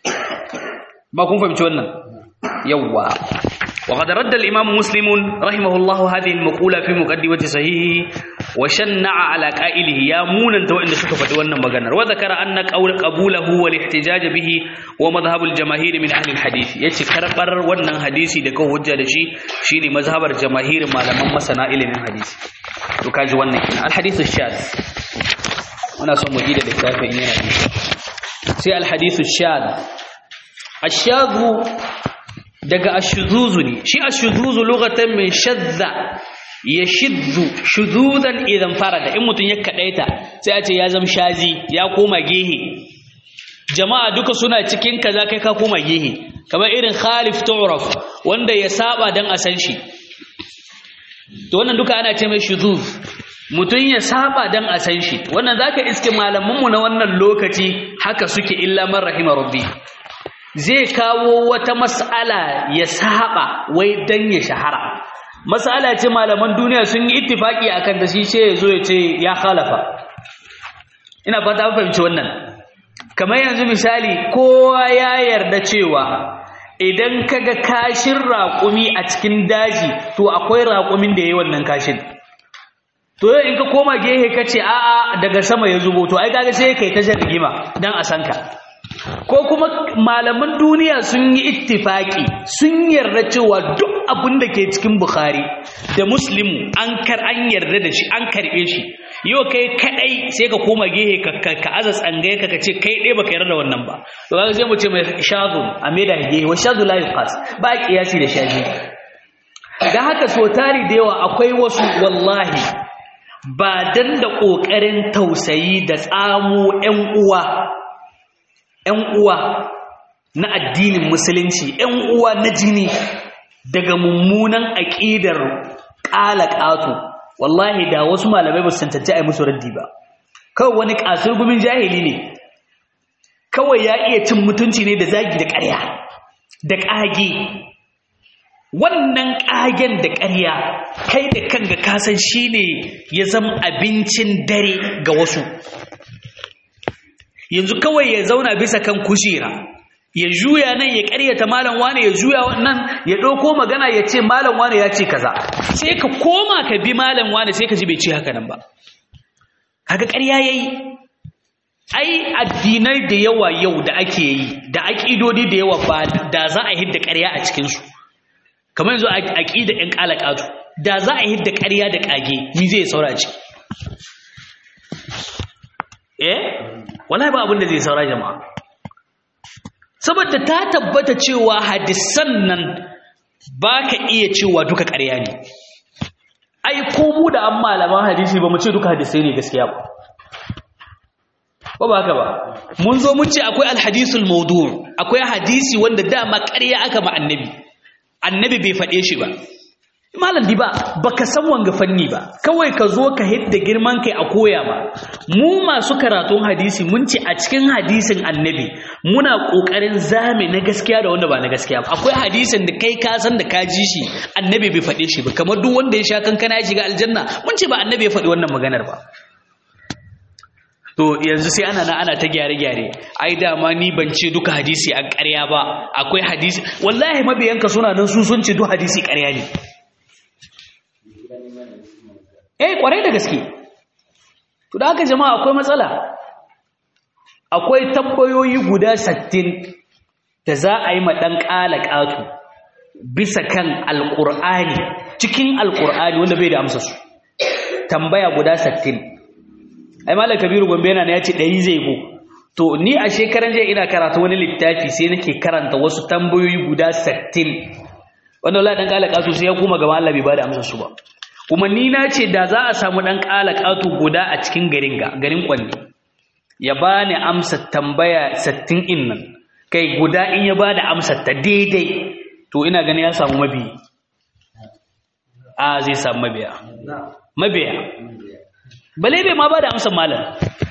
Speaker 1: ba kun fahimci wannan yawwa وقد رد الإمام مسلم رحمه الله هذه المقولة في مقدمة صحيحه وشنع على قائله يا مونا تو إن سكف دوانا مغنر وذكر أن قول قبوله والاحتجاج به ومذهب الجماهير من أهل الحديث يتي كربر ونن حديثي دكو هجة دشي شيني مذهب الجماهير ما لم مسنا إلي من حديث وكاج ونن الحديث الشاذ أنا سو مجيدة لكتابة إننا سي الحديث الشاذ الشاذ daga ashuzuzu ne shi ashuzuzu lugatan min shadda ya shiddu shuzudan idan farada in mutum ya kadaita sai a ce ya zama shazi ya koma gehe jama'a duka suna cikin kaza kai ka koma gehe kamar irin khalif tu'raf wanda ya saba dan a san shi to wannan duka ana ce mai shuzuz mutum ya saba dan a san shi wannan zaka iske malamanmu na wannan lokaci haka suke illa man rahima rabbi zai kawo wata mas'ala ya saba wai dan ya shahara mas'ala ce malaman duniya sun yi ittifaki akan da shi sai yazo ya ce ya khalafa ina fata an fahimci wannan kamar yanzu misali kowa ya yarda cewa idan kaga kashin raƙumi a cikin daji to akwai raƙumin da yayi wannan kashin to in ka koma gehe ka ce a'a daga sama ya zubo to ai kaga sai kai ta rigima dan a san ka ko kuma malaman duniya sun yi ittifaki sun yarda cewa duk abin da ke cikin bukhari da muslimu an kar an yarda da shi an karbe shi yau kai kadai sai ka koma gehe ka ka aza tsangaye ka ce kai dai baka yarda da wannan ba to kaga sai mu ce mai shadhu a da gehe wa shadhu la yuqas ba kiyasi da shaji dan haka so tari da yawa akwai wasu wallahi ba dan da kokarin tausayi da tsamo ƴan uwa ‘yan uwa na addinin musulunci, ‘yan uwa na jini daga mummunan aƙidar ƙala ƙato, wallahi da wasu malamai ba su cancanci a yi musu raddi ba. Kawai wani ƙasar gumin jahili ne, kawai ya iya cin mutunci ne da zagi da ƙarya, da ƙage. Wannan ƙagen da ƙarya, kai da kanka kasan shi ne ya zama abincin dare ga wasu. yanzu kawai ya zauna bisa kan kujera ya juya nan ya ƙaryata malam wane ya juya nan ya ɗauko magana ya ce malam wane ya ce kaza sai ka koma ka bi malam wane sai ka ji bai ce haka nan ba kaga ƙarya yayi ai addinai da yawa yau da ake yi da aƙidodi da yawa ba da za a hidda ƙarya a cikin su kamar yanzu aqida ɗan qalaqatu da za a hidda ƙarya da kage ni zai saura ciki eh wallahi ba abin da zai saura jama'a saboda ta tabbata cewa hadisan nan baka iya cewa duka ƙarya ne ai ko mu da an malaman hadisi ba mu ce duka hadisai ne gaskiya ba ba ba haka ba mun zo mun ce akwai alhadisul mawdu' akwai hadisi wanda dama ƙarya aka ma annabi annabi bai faɗe shi ba malam di ba baka san wanga fanni ba kawai ka zo ka hidda girman kai a koya ba mu masu karatun hadisi mun ce a cikin hadisin annabi muna kokarin zame na gaskiya da wanda ba na gaskiya ba akwai hadisin da kai ka san da ka ji shi annabi bai faɗe shi ba kamar duk wanda ya sha kankana ya shiga aljanna mun ce ba annabi ya faɗi wannan maganar ba to yanzu sai ana na ana ta gyare-gyare ai dama ni ban ce duka hadisi a ƙarya ba akwai hadisi wallahi mabiyanka suna nan su sun ce duk hadisi ƙarya ne eh kwarai da gaske to da haka jama'a akwai matsala akwai tambayoyi guda 60 da za a yi ma dan ƙatu bisa kan alqur'ani cikin alqur'ani wanda bai da amsa su tambaya guda 60 ai malam kabiru gombe yana ne ya ce ɗari zai go to ni a shekaran jiya ina karanta wani littafi sai nake karanta wasu tambayoyi guda 60 wanda Allah dan kalaka su sai ya kuma gaba Allah bai bada amsar su ba kuma ni na ce da za a samu dan kalaka tu guda a cikin garin ga garin kwanne ya bani amsar tambaya 60 in nan kai guda in ya bada amsar ta daidai to ina gani ya samu mabiyi a zai samu mabiya mabiya bale bai ma ba da amsar malam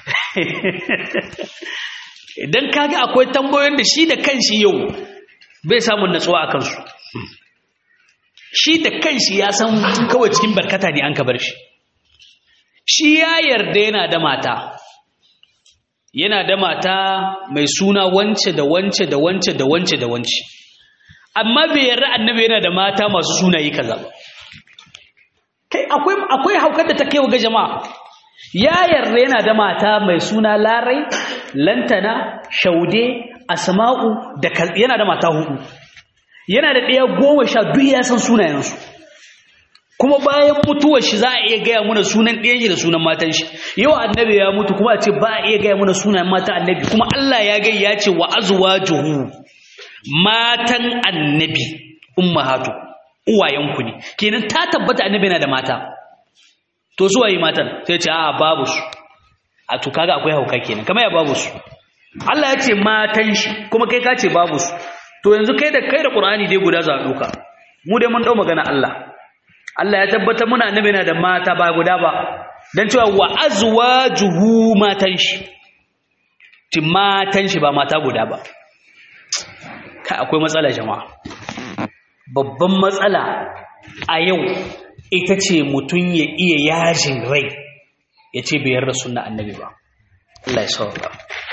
Speaker 1: idan kaga akwai tambayoyin da shi da kanshi yau bai samun natsuwa a kansu shi da kanshi ya san kawai cikin barkata ne an ka bar shi shi ya yarda yana da mata yana da mata mai suna wance da wance da wance da wance da wance amma bai yarda annabi yana da mata masu sunayi kaza ba kai akwai akwai haukar da ta kai ga jama'a ya yarda yana da mata mai suna larai lantana shaude asma'u da yana da mata hudu yana da ɗaya goma sha duk ya san sunayensu kuma bayan mutuwar shi za a iya gaya muna sunan ɗayan shi da sunan matan shi yau annabi ya mutu kuma a ce ba a iya gaya muna sunan matan annabi kuma Allah ya gai ya ce wa azwajuhu matan annabi ummahatu uwayenku ne kenan ta tabbata annabi yana da mata to su waye matan sai ce a babu su a to kaga akwai hauka kenan kamar ya babu su Allah ya ce matan shi kuma kai ka ce babu su to yanzu kai da kai da Qur'ani dai guda za a duka mu dai mun dau magana Allah Allah ya tabbata muna annabi yana da mata ba guda ba dan cewa wa azwajuhu matan shi ti matan shi ba mata guda ba kai akwai matsala jama'a babban matsala a yau ita ce mutum ya iya yajin rai ya ce bai yarda sunna annabi ba Allah ya sauka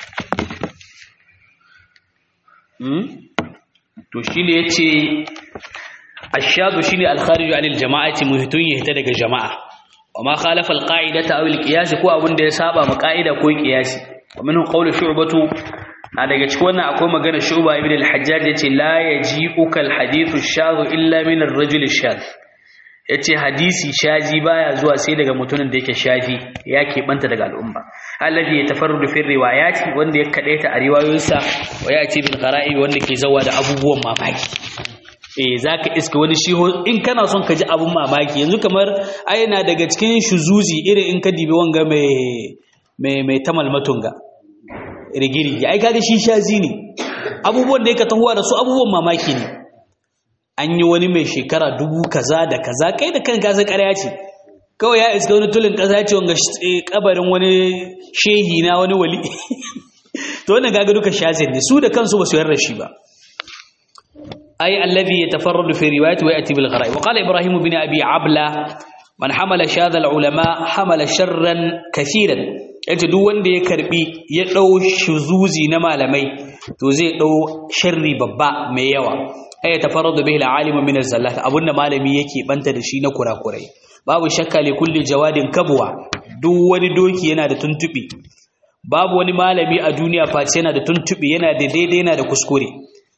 Speaker 1: to shi ne ya ce ashadu shi ne alkhariju anil jama'ati muhitun ya hita daga jama'a wa ma khalafa alqa'idata aw alqiyas ko abin da ya saba ma ka'ida ko qiyasi wa minhu qawlu shu'batu na daga cikin wannan akwai magana shu'ba ibn al-hajjaj yace la yaji'uka al-hadithu ash-shadh illa min ar-rajul ash-shadh yace hadisi shazi baya zuwa sai daga mutumin da yake shafi ya keɓanta daga al'umma alladhi yatafarradu fi riwayati wanda ya kadaita a riwayoyinsa wa yati bil qara'i wanda ke zawa da abubuwan mamaki eh zaka iska wani shi in kana son ka ji abun mamaki yanzu kamar aina daga cikin shuzuzi irin in ka dibi wanga mai mai mai tamal matunga rigiri ai kaga shi shazi ne abubuwan da yake tahuwa da su abubuwan mamaki ne an yi wani mai shekara dubu kaza da kaza kai da kanka sai ƙarya ce kawai ya iska wani tulin ƙasa ce wanga kabarin wani shehi na wani wali to wannan gaga duka shazin ne su da kansu ba su yarda shi ba ay alladhi yatafarradu fi riwayati wa yati bil gharaib wa qala ibrahim bin abi abla man hamala shadha al ulama hamala sharran kathiran yace duk wanda ya karbi ya dau shuzuzi na malamai to zai dau sharri babba mai yawa ay tafarradu bihi al alim min az zallat abunda malami yake banta da shi na kurakurai babu shakka li kulli jawadin kabwa duk wani doki yana da tuntubi babu wani malami a duniya face yana da tuntubi yana da daidai yana da kuskure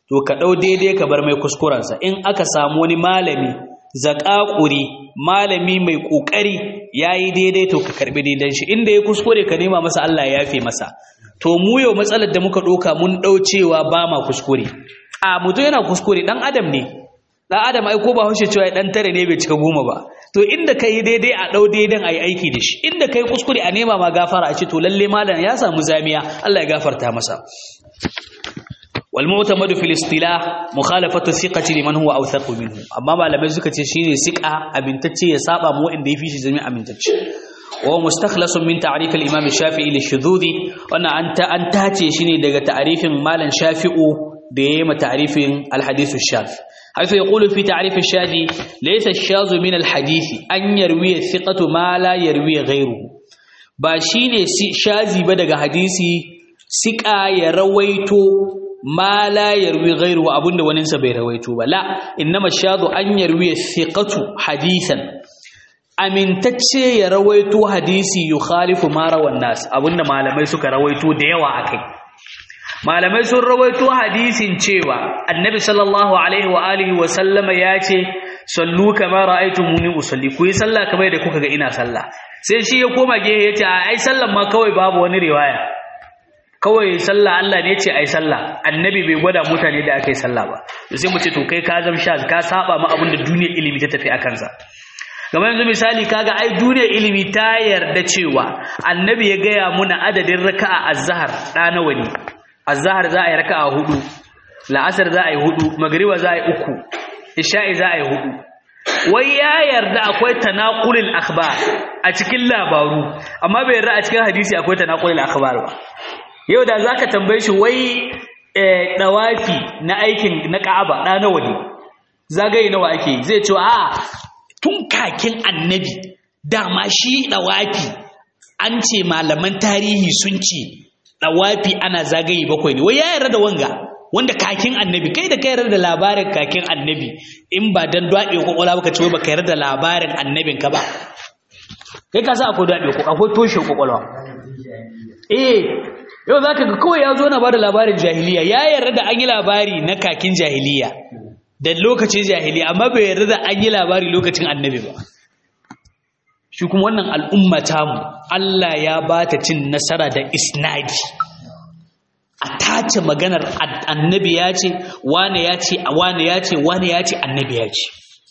Speaker 1: to ka ɗau daidai ka bar mai kuskurensa in aka samu wani malami zaƙaƙuri malami mai ƙoƙari ya yi daidai to ka karɓi daidan shi inda ya kuskure ka nema masa Allah ya yafe masa to mu yau matsalar da muka ɗauka mun ɗau cewa ba ma kuskure a mutum yana kuskure ɗan adam ne ɗan adam ai ko ba haushe cewa ɗan tare ne bai cika goma ba to inda ka yi daidai a ɗau daidan a yi aiki da shi inda ka yi kuskure a nema ma gafara a ce to lalle malam ya samu zamiya Allah ya gafarta masa والمعتمد في الاصطلاح مخالفة الثقة لمن هو أوثق منه أما ما لم يزكى شيء ثقة أبنتتي يصاب مو إن يفيش جميع أبنتتي وهو مستخلص من تعريف الإمام الشافعي للشذوذ وأن أنت أنت هاتي شيني دقة تعريف مالا شافئ ديما تعريف الحديث الشاذ حيث يقول في تعريف الشاذ ليس الشاذ من الحديث أن يروي الثقة ما لا يروي غيره باشيني شاذي بدق حديثي ثقة يرويتو ma la yarwi ghairuhu abunda waninsa bai rawaito ba la innama shadu an yarwi thiqatu hadisan amintacce ya rawaito hadisi yukhalifu ma rawan nas abunda malamai suka rawaito da yawa akai malamai sun rawaito hadisin cewa annabi sallallahu alaihi wa alihi wa sallama ya ce sallu kama ra'aytumuni usalli ku yi sallah kamar da kuka ga ina sallah sai shi ya koma gehe ya ce ai sallan ma kawai babu wani riwaya kawai sallah Allah ne ce ai sallah annabi bai gwada mutane da aka yi sallah ba to sai mu ce to kai ka zam sha ka saba ma abin da duniyar ilimi ta tafi akan sa kamar yanzu misali kaga ai duniyar ilimi ta yarda cewa annabi ya gaya muna adadin raka'a azhar da nawa ne azhar za a yi raka'a hudu la'asar za a yi hudu magriba za a yi uku isha'i za a yi hudu wai ya yarda akwai tanaqulul akhbar a cikin labaru amma bai yarda a cikin hadisi akwai tanaqulul akhbar ba yau da za ka tambaye shi wai ɗawafi na aikin na ƙa'aba ɗa nawa ne zagaye nawa ake yi zai ce a tun kakin annabi dama shi ɗawafi an ce malaman tarihi sun ce ɗawafi ana zagaye bakwai ne wai ya yarda da wanga wanda kakin annabi kai da ka yarda da labarin kakin annabi in ba dan daɗe kwakwalwa ba ka ce wai ba ka yarda da labarin annabin ka ba kai ka sa akwai daɗe akwai toshe kwakwalwa eh yau za ka ga kawai ya zo na ba da labarin jahiliya ya yarda da an yi labari na kakin jahiliya da lokacin jahiliya amma bai yarda da an yi labari lokacin annabi ba shi kuma wannan al'umma tamu Allah ya ba ta cin nasara da isnadi a tace maganar annabi ya ce wane ya ce wane ya ce wane ya ce annabi ya ce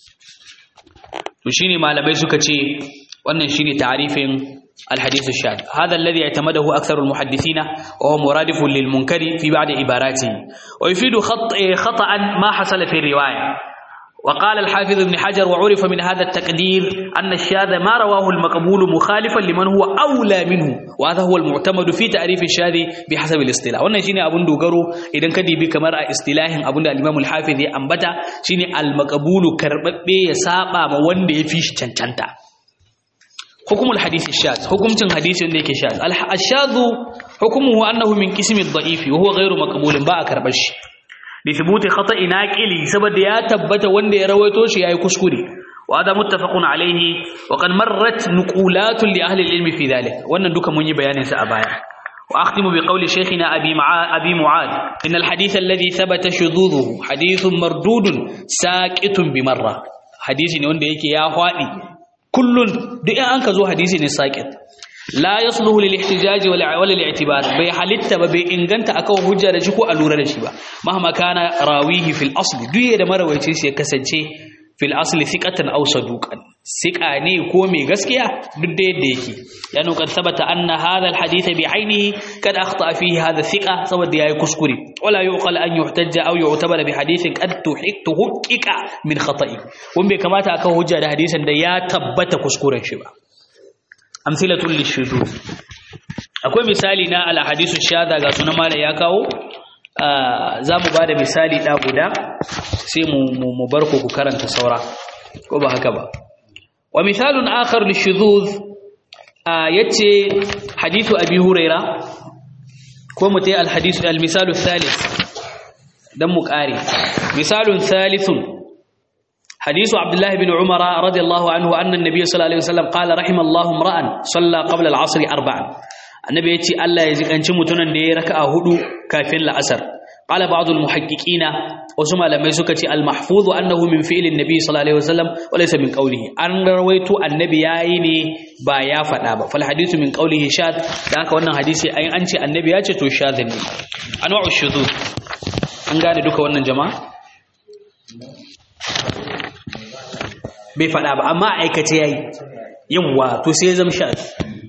Speaker 1: to shine malamai suka ce wannan shine ta'arifin الحديث الشاذ هذا الذي اعتمده أكثر المحدثين وهو مرادف للمنكر في بعض عباراته ويفيد خط خطأ ما حصل في الرواية وقال الحافظ ابن حجر وعرف من هذا التقدير أن الشاذ ما رواه المقبول مخالفا لمن هو أولى منه وهذا هو المعتمد في تعريف الشاذ بحسب الاصطلاح wannan shine abun dogaro idan ka dibi kamar a istilahin abun da al-Imam al-Hafiz ya ambata shine al-maqbulu karbabbe ya saba ma wanda ya fi shi cancanta حكم الحديث الشاذ حكم حديث yake shaz الشاذ حكمه انه من قسم الضعيف وهو غير مقبول ba a karbar shi li thubuti khata'i naqili saboda ya tabbata wanda ya rawaito shi yayi kuskure wa hada muttafaqun alayhi wa qad marrat nuqulatun li ahli al-ilm fi dhalik wannan duka mun yi bayanin sa a baya واختم بقول شيخنا ابي معاذ ابي معاذ ان الحديث الذي ثبت شذوذه حديث مردود ساقط بمره حديث ne wanda yake ya hwadi kullun duk in an ka zo hadisi ne saqit la yasluhu lil ihtijaj wala wala lil i'tibar bai halitta ba bai inganta akan hujja da shi ko alura da shi ba mahma kana rawihi fil asl duk da marawaici shi ya kasance fil asli thiqatan aw saduqan thiqa ne ko mai gaskiya duk da yadda yake ya nuka sabata anna hadha al hadith bi ainihi kad akhta fihi hadha thiqa saboda yayi kuskure wala yuqal an yuhtajja aw yu'tabara bi hadithin qad tuhiktu hukika min khata'i wanda bai kamata akan hujja da hadisin da ya tabbata kuskuren shi ba amsilatul lishudud akwai misali na al hadithu shadha ga sunan mala ya kawo za mu ba da misali ɗa guda sai mu bar ku ku karanta saura ko ba haka ba wa misalun akhar lishuzuz yace hadithu abi huraira ko mu tayi alhadithu almisalu thalith dan mu kare misalun thalithun حديث عبد الله بن عمر رضي الله عنه أن النبي صلى الله عليه وسلم قال رحم الله امرأ صلى قبل العصر أربعا annabi ya ce Allah ya ji kanci mutumin da ya raka a hudu kafin la'asar qala ba'd al-muhaqqiqina wasu malamai suka ce al-mahfuz annahu min fi'li an-nabi sallallahu alaihi wasallam wa laysa min qawlihi an rawaito annabi yayi ne ba ya faɗa ba fal hadithu min qawlihi shad da haka wannan hadisi ai an ce annabi ya ce to shadh ne anwa'u shudud an gane duka wannan jama'a bai faɗa ba amma aikace yayi yawa to sai zama shadh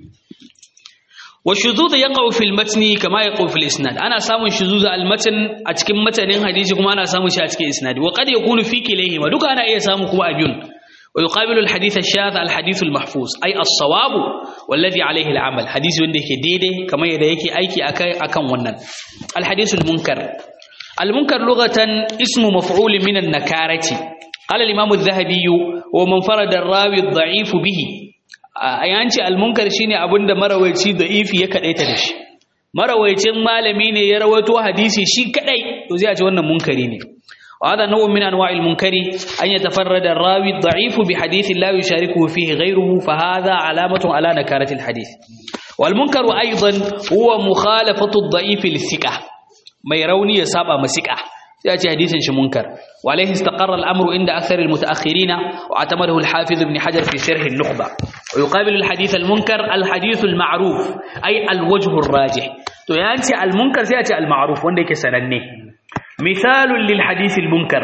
Speaker 1: والشذوذ يقع في المتن كما يقع في الاسناد انا سامن شذوذ المتن a cikin matanin hadisi kuma ana samun shi a cikin isnadi wa qad yakunu fi kilayhima duka ana iya samu kuma a biyun wa yuqabilu alhadith ash-shadh alhadith almahfuz ay as-sawab walladhi alayhi al'amal hadisi wanda yake daidai kamar yadda yake aiki akai akan wannan alhadith almunkar almunkar lughatan ismu maf'ul min an-nakarati qala al-imam adh-dhahabi wa man farada ar-rawi ad-da'if bihi a yanci almunkar shine abinda marawaici da ifi ya kadaita da shi marawaicin malami ne ya rawaito hadisi shi kadai to zai ce wannan munkari ne وهذا نوع من انواع المنكر ان يتفرد الراوي الضعيف بحديث لا يشاركه فيه غيره فهذا علامه على نكاره الحديث والمنكر ايضا هو مخالفه الضعيف للثقه ما يروني يسابا مسكه سيأتي حديث شي منكر وعليه استقر الأمر عند أكثر المتأخرين واعتمده الحافظ ابن حجر في شرح النخبة ويقابل الحديث المنكر الحديث المعروف أي الوجه الراجح تو يانتي المنكر سيأتي المعروف وندك سنني مثال للحديث المنكر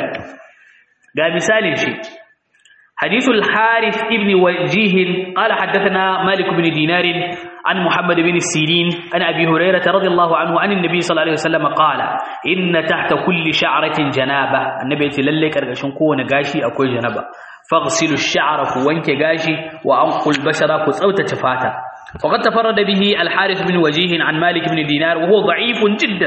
Speaker 1: قال مثال شيء حديث الحارث ابن وجيه قال حدثنا مالك بن دينار عن محمد بن السيرين عن أبي هريرة رضي الله عنه عن النبي صلى الله عليه وسلم قال إن تحت كل شعرة جنابة النبي يتللي كرغشن كون غاشي أكوي جنابة فاغسلوا الشعر كوانك غاشي وأنقوا البشرة كسوت تفاتا وقد تفرد به الحارث بن وجيه عن مالك بن دينار وهو ضعيف جدا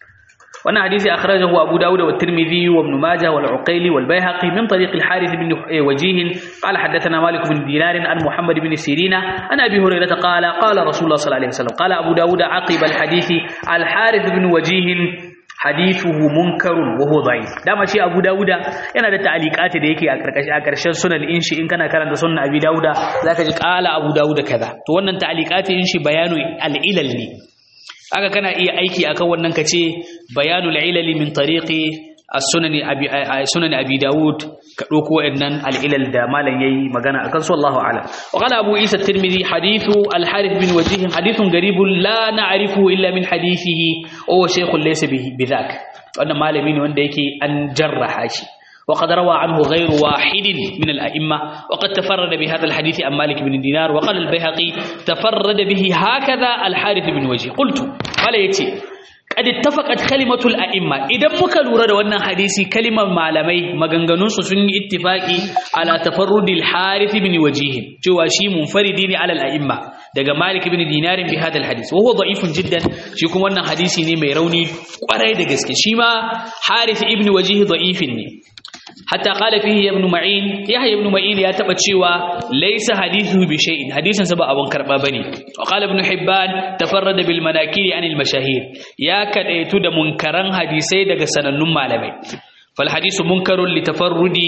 Speaker 1: وانا حديث أخرجه أبو داود والترمذي وابن ماجه والعقيلي والبيهقي من طريق الحارث بن وجيه قال حدثنا مالك بن دينار عن محمد بن سيرين عن أبي هريرة قال قال رسول الله صلى الله عليه وسلم قال أبو داود عقب الحديث الحارث بن وجيه hadithuhu munkarun wa huwa da'if dama shi Abu Dawuda yana da ta'liqati da yake a karkashin a karshen sunan in shi in kana karanta sunan Abi Dawuda zaka ji qala Abu Dawuda kaza to wannan ta'liqati in shi bayanu al-ilal ne aka kana iya aiki akan wannan kace bayanul ilali min tariqi as-sunan abi sunan abi daud ka dauko wayannan al-ilal da malan yayi magana akan su Allahu a'lam wa qala abu isa at-tirmidhi hadithu al-harith bin wajih hadithun garibun la na'rifu illa min hadithihi wa shaykhun laysa bihi bidhak wannan malami ne wanda yake an jarraha shi وقد روى عنه غير واحد من الأئمة وقد تفرد بهذا الحديث عن مالك بن دينار وقال البيهقي تفرد به هكذا الحارث بن وجه قلت قال يتي قد اتفقت كلمة الأئمة إذا مكالورة وانا حديثي كلمة معلمي مغنغنون سن اتفاقي على تفرد الحارث بن وجيه جواشي منفردين على الأئمة daga Malik ibn Dinar bi hadal hadith wa huwa da'ifun jiddan shi kuma wannan hadisi ne mai rauni kwarai da gaske shi ma Harith ibn Wajih da'ifin ne hatta qala fihi ibn Ma'in Yahya ibn Ma'in ya taba cewa laysa hadithu bi shay'in hadisin sa ba abun karba bane wa qala ibn Hibban tafarrada bil manakiri anil mashahir ya kadaitu da munkaran hadisai daga sanannun malamai فالحديث منكر لتفرد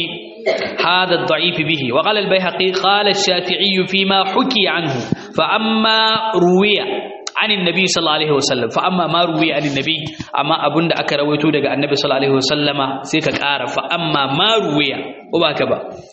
Speaker 1: هذا الضعيف به وقال البيهقي قال الشافعي فيما حكي عنه فأما روي عن النبي صلى الله عليه وسلم فأما ما روي عن النبي أما أبن دا أكا رويتو دا النبي صلى الله عليه وسلم سيكا كارا فأما ما روي وباكبا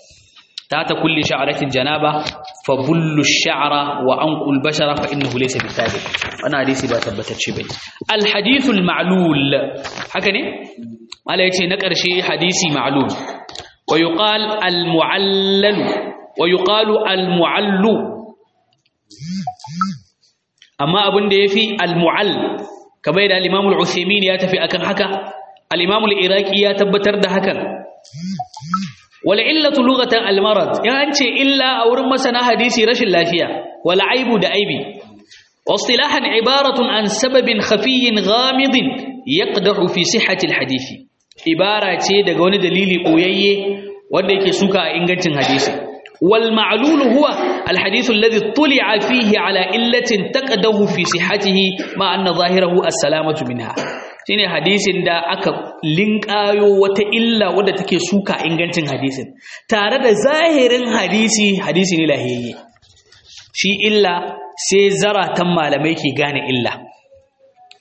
Speaker 1: تحت كل شعرة جنابة فبل الشعر وأنق البشرة فإنه ليس بالثابت أنا حديثي باتبتت شبه الحديث المعلول هكذا mala yace na ƙarshe hadisi ma'lum wa yuqal al mu'allal wa yuqalu al mu'allu amma abin da yafi al mu'all kamar da al-imam al-uthaymin ya tafi akan haka al-imam al-iraqi ya tabbatar da hakan wal illatu lughatan al marad ya an ce illa a wurin masana hadisi rashin lafiya wal aibu da aibi واصطلاحا عبارة عن سبب خفي غامض يقدح في صحة الحديث ibara ce daga wani dalili koyayye wanda yake suka a ingancin hadisi wal ma'lul huwa al hadith alladhi tuli'a fihi ala illatin taqadahu fi sihhatihi ma anna zahirahu as-salamatu minha shine hadisin da aka linkayo wata illa wadda take suka ingancin hadisin tare da zahirin hadisi hadisi ne lahiyayye shi illa sai zaratan malamai ke gane illa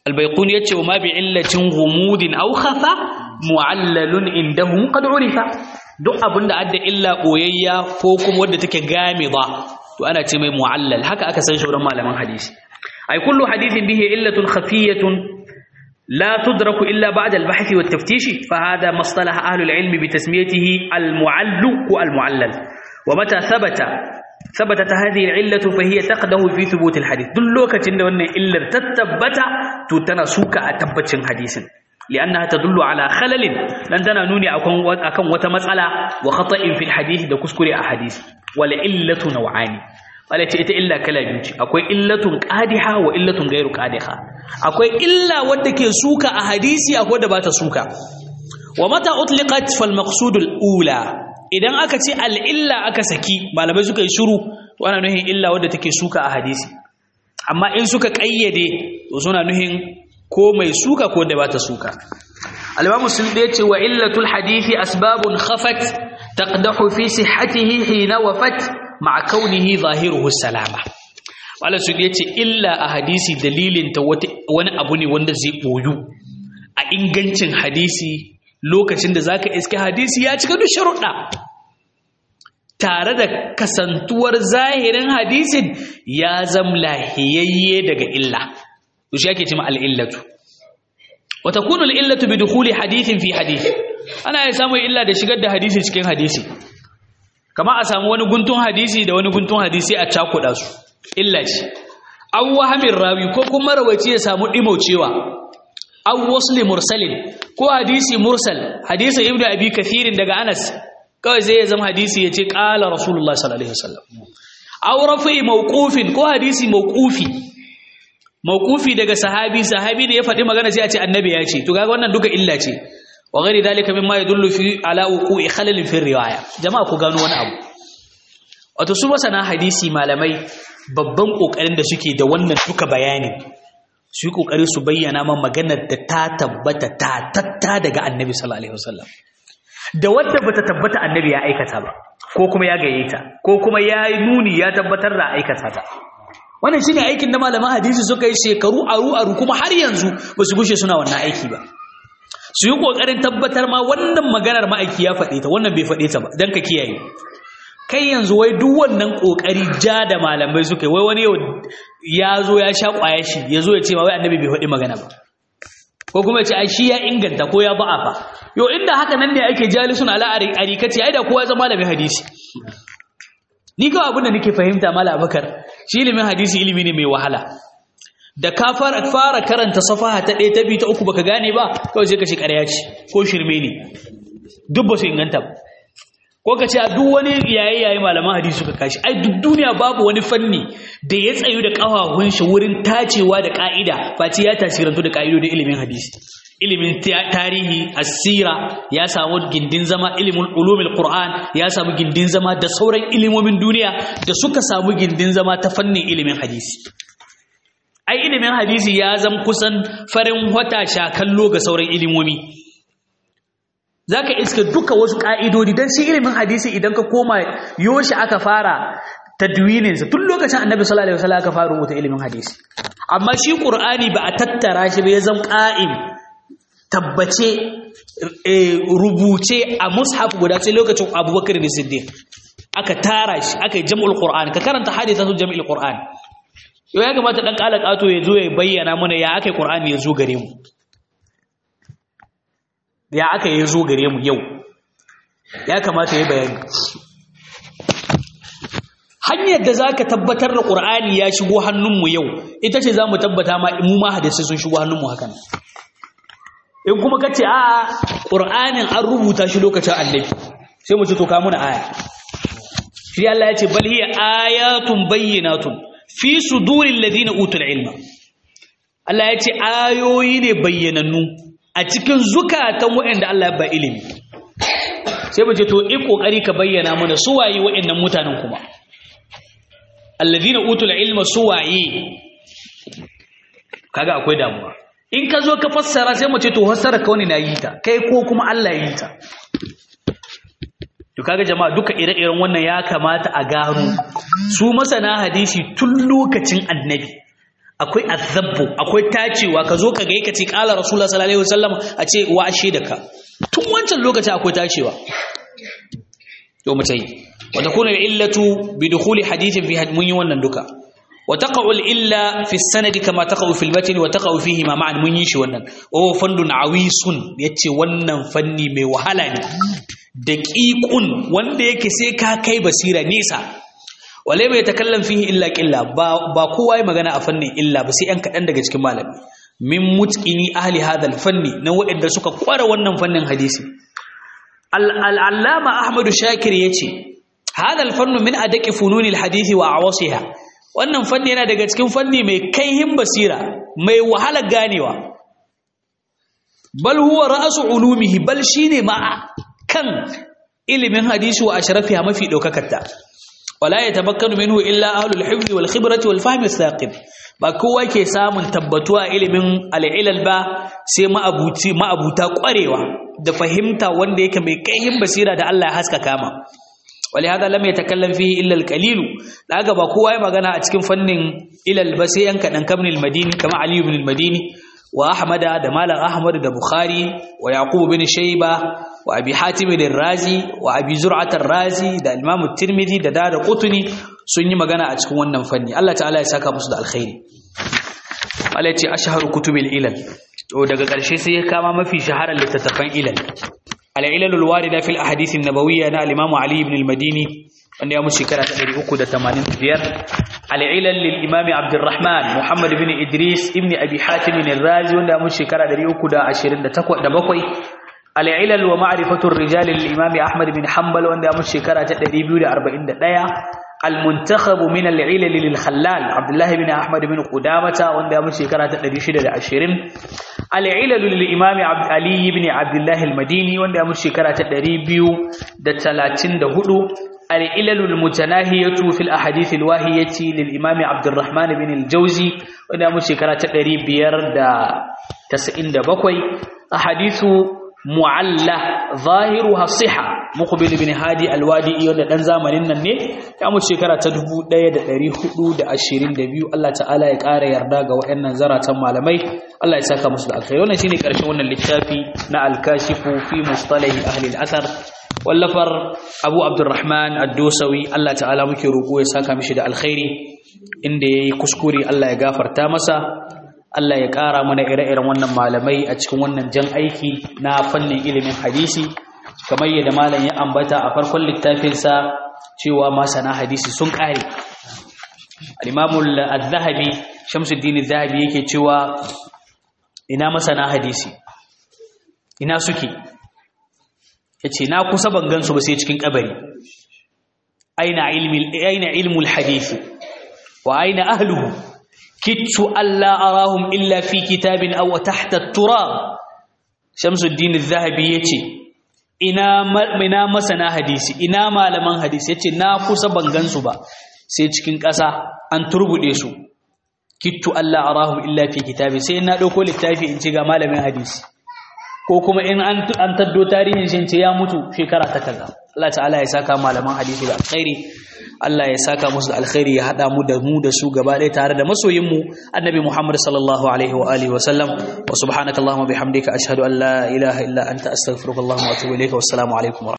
Speaker 1: albayquni yace wa ma bi illatin ghumudin aw khafa mu'allalun indahum qad urifa duk abinda adda illa boyayya ko kuma wadda take gamida to ana ce mai mu'allal haka aka san shauran malaman hadisi ay kullu hadithin bihi illatun khafiyatun لا تدرك إلا بعد البحث والتفتيش فهذا ما اصطلح أهل العلم بتسميته المعل والمعلل ومتى ثبت ثبتت هذه العلة فهي تقده في ثبوت الحديث دل لوكة أن إلا تتبت تتنسوك أتبت حديث لأنها تدل على خلل لن تنانوني أكون وتمسألة وخطأ في الحديث دا كسكري أحاديث والإلة نوعان wala ce ita illa kala biyu ce akwai illatun qadiha wa illatun ghairu qadiha akwai illa wadda ke suka a hadisi akwai da bata suka wa mata utliqat fal maqsud al ula idan aka ce al illa aka saki malamai suka yi shiru to ana nuhin illa wadda take suka a hadisi amma in suka kayyade to suna nuhin ko mai suka ko da bata suka al-imam muslim da yace wa illatul hadisi asbabun khafat taqdahu fi sihhatihi hina wafat ma'a kaunihi zahiruhu salama wala su yace illa a hadisi dalilin ta wani abu ne wanda zai boyu a ingancin hadisi lokacin da zaka iske hadisi ya cika duk sharuɗa tare da kasantuwar zahirin hadisin ya zam lahiyayye daga illa to shi ake cewa al-illatu wa takunu al-illatu bi dukhuli hadithin fi hadith ana ya samu illa da shigar da hadisi cikin hadisi kama a samu wani guntun hadisi da wani guntun hadisi a cakuɗa su illa ce an wahamin rawi ko kuma rawaci ya samu ɗimaucewa an wasli mursalin ko hadisi mursal hadisi ibn abi kathirin daga anas kawai zai zama hadisi ya ce ƙala rasulullah sallallahu alaihi wasallam aw rafi mawqufin ko hadisi mawqufi mawqufi daga sahabi sahabi ne ya faɗi magana sai a ce annabi ya ce to kaga wannan duka illa ce wa ghairi dalika mimma yadullu fi ala wuqu'i khalal fi riwaya jama'a ku gano wani abu wato su masana hadisi malamai babban kokarin da suke da wannan duka bayanin su yi kokari su bayyana man maganar da ta tabbata ta tatta daga annabi sallallahu alaihi wasallam da wadda bata tabbata annabi ya aikata ba ko kuma ya gaye ta ko kuma ya yi nuni ya tabbatar da aikata ta wannan shine aikin da malaman hadisi suka yi shekaru aru aru kuma har yanzu ba su gushe suna wannan aiki ba su yi ƙoƙarin tabbatar ma wannan maganar ma'aiki ya faɗe ta wannan bai faɗe ta ba don ka kiyaye kai yanzu wai duk wannan ƙoƙari ja da malamai suka yi wai wani yau ya zo ya sha ƙwaya shi ya zo ya ce ma wai annabi bai faɗi magana ba ko kuma ya ce ai shi ya inganta ko ya ba'a fa yau inda haka nan ne ake jalisun ala arikaci ai da kowa ya zama malamin hadisi ni kawai abin da nake fahimta mala abakar shi ilimin hadisi ilimi ne mai wahala da ka fara karanta safaha ta ɗaya ta biyu ta uku baka gane ba kawai sai ka shi ƙarya ce ko shirme ne duk ba su inganta ba ko ka ce a duk wani yayi yayi malaman hadisi suka kashi ai duk duniya babu wani fanni da ya tsayu da ƙafafun shi wurin tacewa da ƙa'ida face ya tasirantu da ƙa'idodin ilimin hadisi ilimin tarihi asira ya samu gindin zama ilimin ulumul qur'an ya samu gindin zama da sauran ilimomin duniya da suka samu gindin zama ta fannin ilimin hadisi ai ilimin hadisi ya zama kusan farin wata shakallo ga sauran ilimomi zaka iska duka wasu ka'idodi dan shi ilimin hadisi idan ka koma yoshi aka fara tadwinin sa tun lokacin annabi sallallahu alaihi wasallam aka fara rubuta ilimin hadisi amma shi qur'ani ba a tattara shi ba ya zama qa'im tabbace rubuce a mushaf guda sai lokacin abubakar ne siddiq aka tara shi aka yi jam'ul qur'an ka karanta hadithatu jam'il qur'an yau ya kamata ɗan ƙala ƙato ya zo ya bayyana mana ya aka yi ƙur'ani ya zo gare mu ya aka yi zo gare mu yau ya kamata ya bayani hanyar da za ka tabbatar da ƙur'ani ya shigo hannunmu yau ita ce za mu tabbata ma mu ma hadisi sun shigo hannunmu hakan in kuma ka ce a ƙur'anin an rubuta shi lokacin annabi sai mu ci to ka muna aya shi Allah ya ce bal hiya ayatun bayyinatun fi sudurin ladina utul ilma Allah ya ce ayoyi ne bayyanannu a cikin zukatan waɗanda Allah ya ba ilimi sai mu ce to in kokari ka bayyana mana su waye waɗannan mutanen kuma alladina utul ilma su waye kaga akwai damuwa in ka zo ka fassara sai mu ce to fassara ka wani na yi ta kai ko kuma Allah ya yi ta to kaga jama'a duka ire-iren wannan ya kamata a gano su masana hadisi tun lokacin annabi akwai azabbu akwai tacewa ka zo ka ga yake ce qala rasulullah sallallahu alaihi wasallam a ce wa ashe da ka tun wancan lokaci akwai tacewa to mutai wa takunu illatu bi dukhuli hadithin fi mun yi wannan duka wa taqa'u illa fi sanadi kama taqa'u fil matn wa taqa'u fihi ma ma'an mun yi shi wannan wa huwa fandun awisun yace wannan fanni mai wahala ne daqiqun wanda yake sai ka kai basira nisa wale bai takallam fihi illa qilla ba ba kowa ya magana a fannin illa ba sai yan kadan daga cikin malami min mutqini ahli hadha fanni na waɗanda suka kware wannan fannin hadisi al-allama ahmadu shakir yace hadha al-fannu min adaqi fununi al-hadisi wa awasiha wannan fanni yana daga cikin fanni mai kaihin basira mai wahala ganewa bal huwa ra'su ulumihi bal shine ma kan ilimin hadisi wa ashrafiha mafi daukakarta wala yatabakkanu minhu illa ahlul hifzi wal khibrati wal fahmi thaqib ba kowa ke samun tabbatuwa ilimin al-ilal ba sai ma'abuti ma'abuta kwarewa da fahimta wanda yake mai kaihin basira da Allah ya haska kama ولهذا لم يتكلم فيه إلا القليل لأجا بقوة ما جنا أتكلم فن إلى البسيء كان كمن المديني كما علي بن المديني وأحمد دمال أحمد دا بخاري ويعقوب بن شيبة وأبي حاتم الرازي وأبي زرعة الرازي دا الإمام الترمذي دا دار قطني سني ما جنا أتكلم ونن فني الله تعالى يساك مصد الخير التي أشهر كتب الإلل ودقا قرشي سيكاما ما في شهر اللي تتفن إلل العلل الواردة في الأحاديث النبوية أنا الإمام علي بن المديني أن يوم الشكرة تدري أكد تمانين ديار العلل للإمام عبد الرحمن محمد بن إدريس ابن أبي حاتم الرازي وأن يوم الشكرة تدري أكد عشرين تقوى دبقوي العلل ومعرفة الرجال للإمام أحمد بن حنبل وأن يوم الشكرة تدري بيولي أربعين دقايا المنتخب من العلل للخلال عبد الله بن أحمد بن قدامة وأن يوم الشكرة تدري شدة عشرين العلل للإمام عبد علي بن عبد الله المديني وأن يوم الشكرة تدري بيو دتلاتين دهدو العلل المتناهية في الأحاديث الواهية للإمام عبد الرحمن بن الجوزي وأن يوم الشكرة تدري بير دا تسعين دبقوي أحاديث mu'alla zahiruha siha muqbil bin hadi alwadi wanda dan zamanin nan ne ya mu shekara ta 1422 Allah ta'ala ya ƙara yarda ga waɗannan zaratan malamai Allah ya saka musu da alkhairi wannan shine karshen wannan littafi na al-kashifu fi mustalahi ahli al-athar wallafar Abu Abdurrahman ad-Dosawi Allah ta'ala muke roƙo ya saka mishi da alkhairi inda yayi kuskure Allah ya gafarta masa Allah ya ƙara mana ire-iren wannan malamai a cikin wannan jan aiki na fannin ilimin hadisi kamar yadda malam ya ambata a farkon littafinsa cewa masana hadisi sun ƙare al-imamul az-zahabi shamsuddin az-zahabi yake cewa ina masana hadisi ina suke yace na kusa ban gansu ba sai cikin kabari aina ilmi aina ilmul hadisi wa aina ahluhu كدت ألا أراهم إلا في كتاب أو تحت التراب شمس الدين الذهبي يتي ina ina masana hadisi ina malaman hadisi yace na kusa ban gansu ba sai cikin ƙasa an turbude su kittu alla arahum illa fi kitabi sai na dauko littafi in ce ga malamin hadisi ko kuma in an an taddo tarihin shi ce ya mutu shekara ta kaza Allah ta'ala ya saka malaman hadisi da alkhairi Allah ya saka musu da alkhairi ya hada mu da mu da su gaba ɗaya tare da masoyin mu annabi Muhammad sallallahu alaihi wa alihi wa sallam wa subhanakallahumma bihamdika ashhadu an la ilaha illa anta astaghfiruka wa atubu ilayka wassalamu alaikum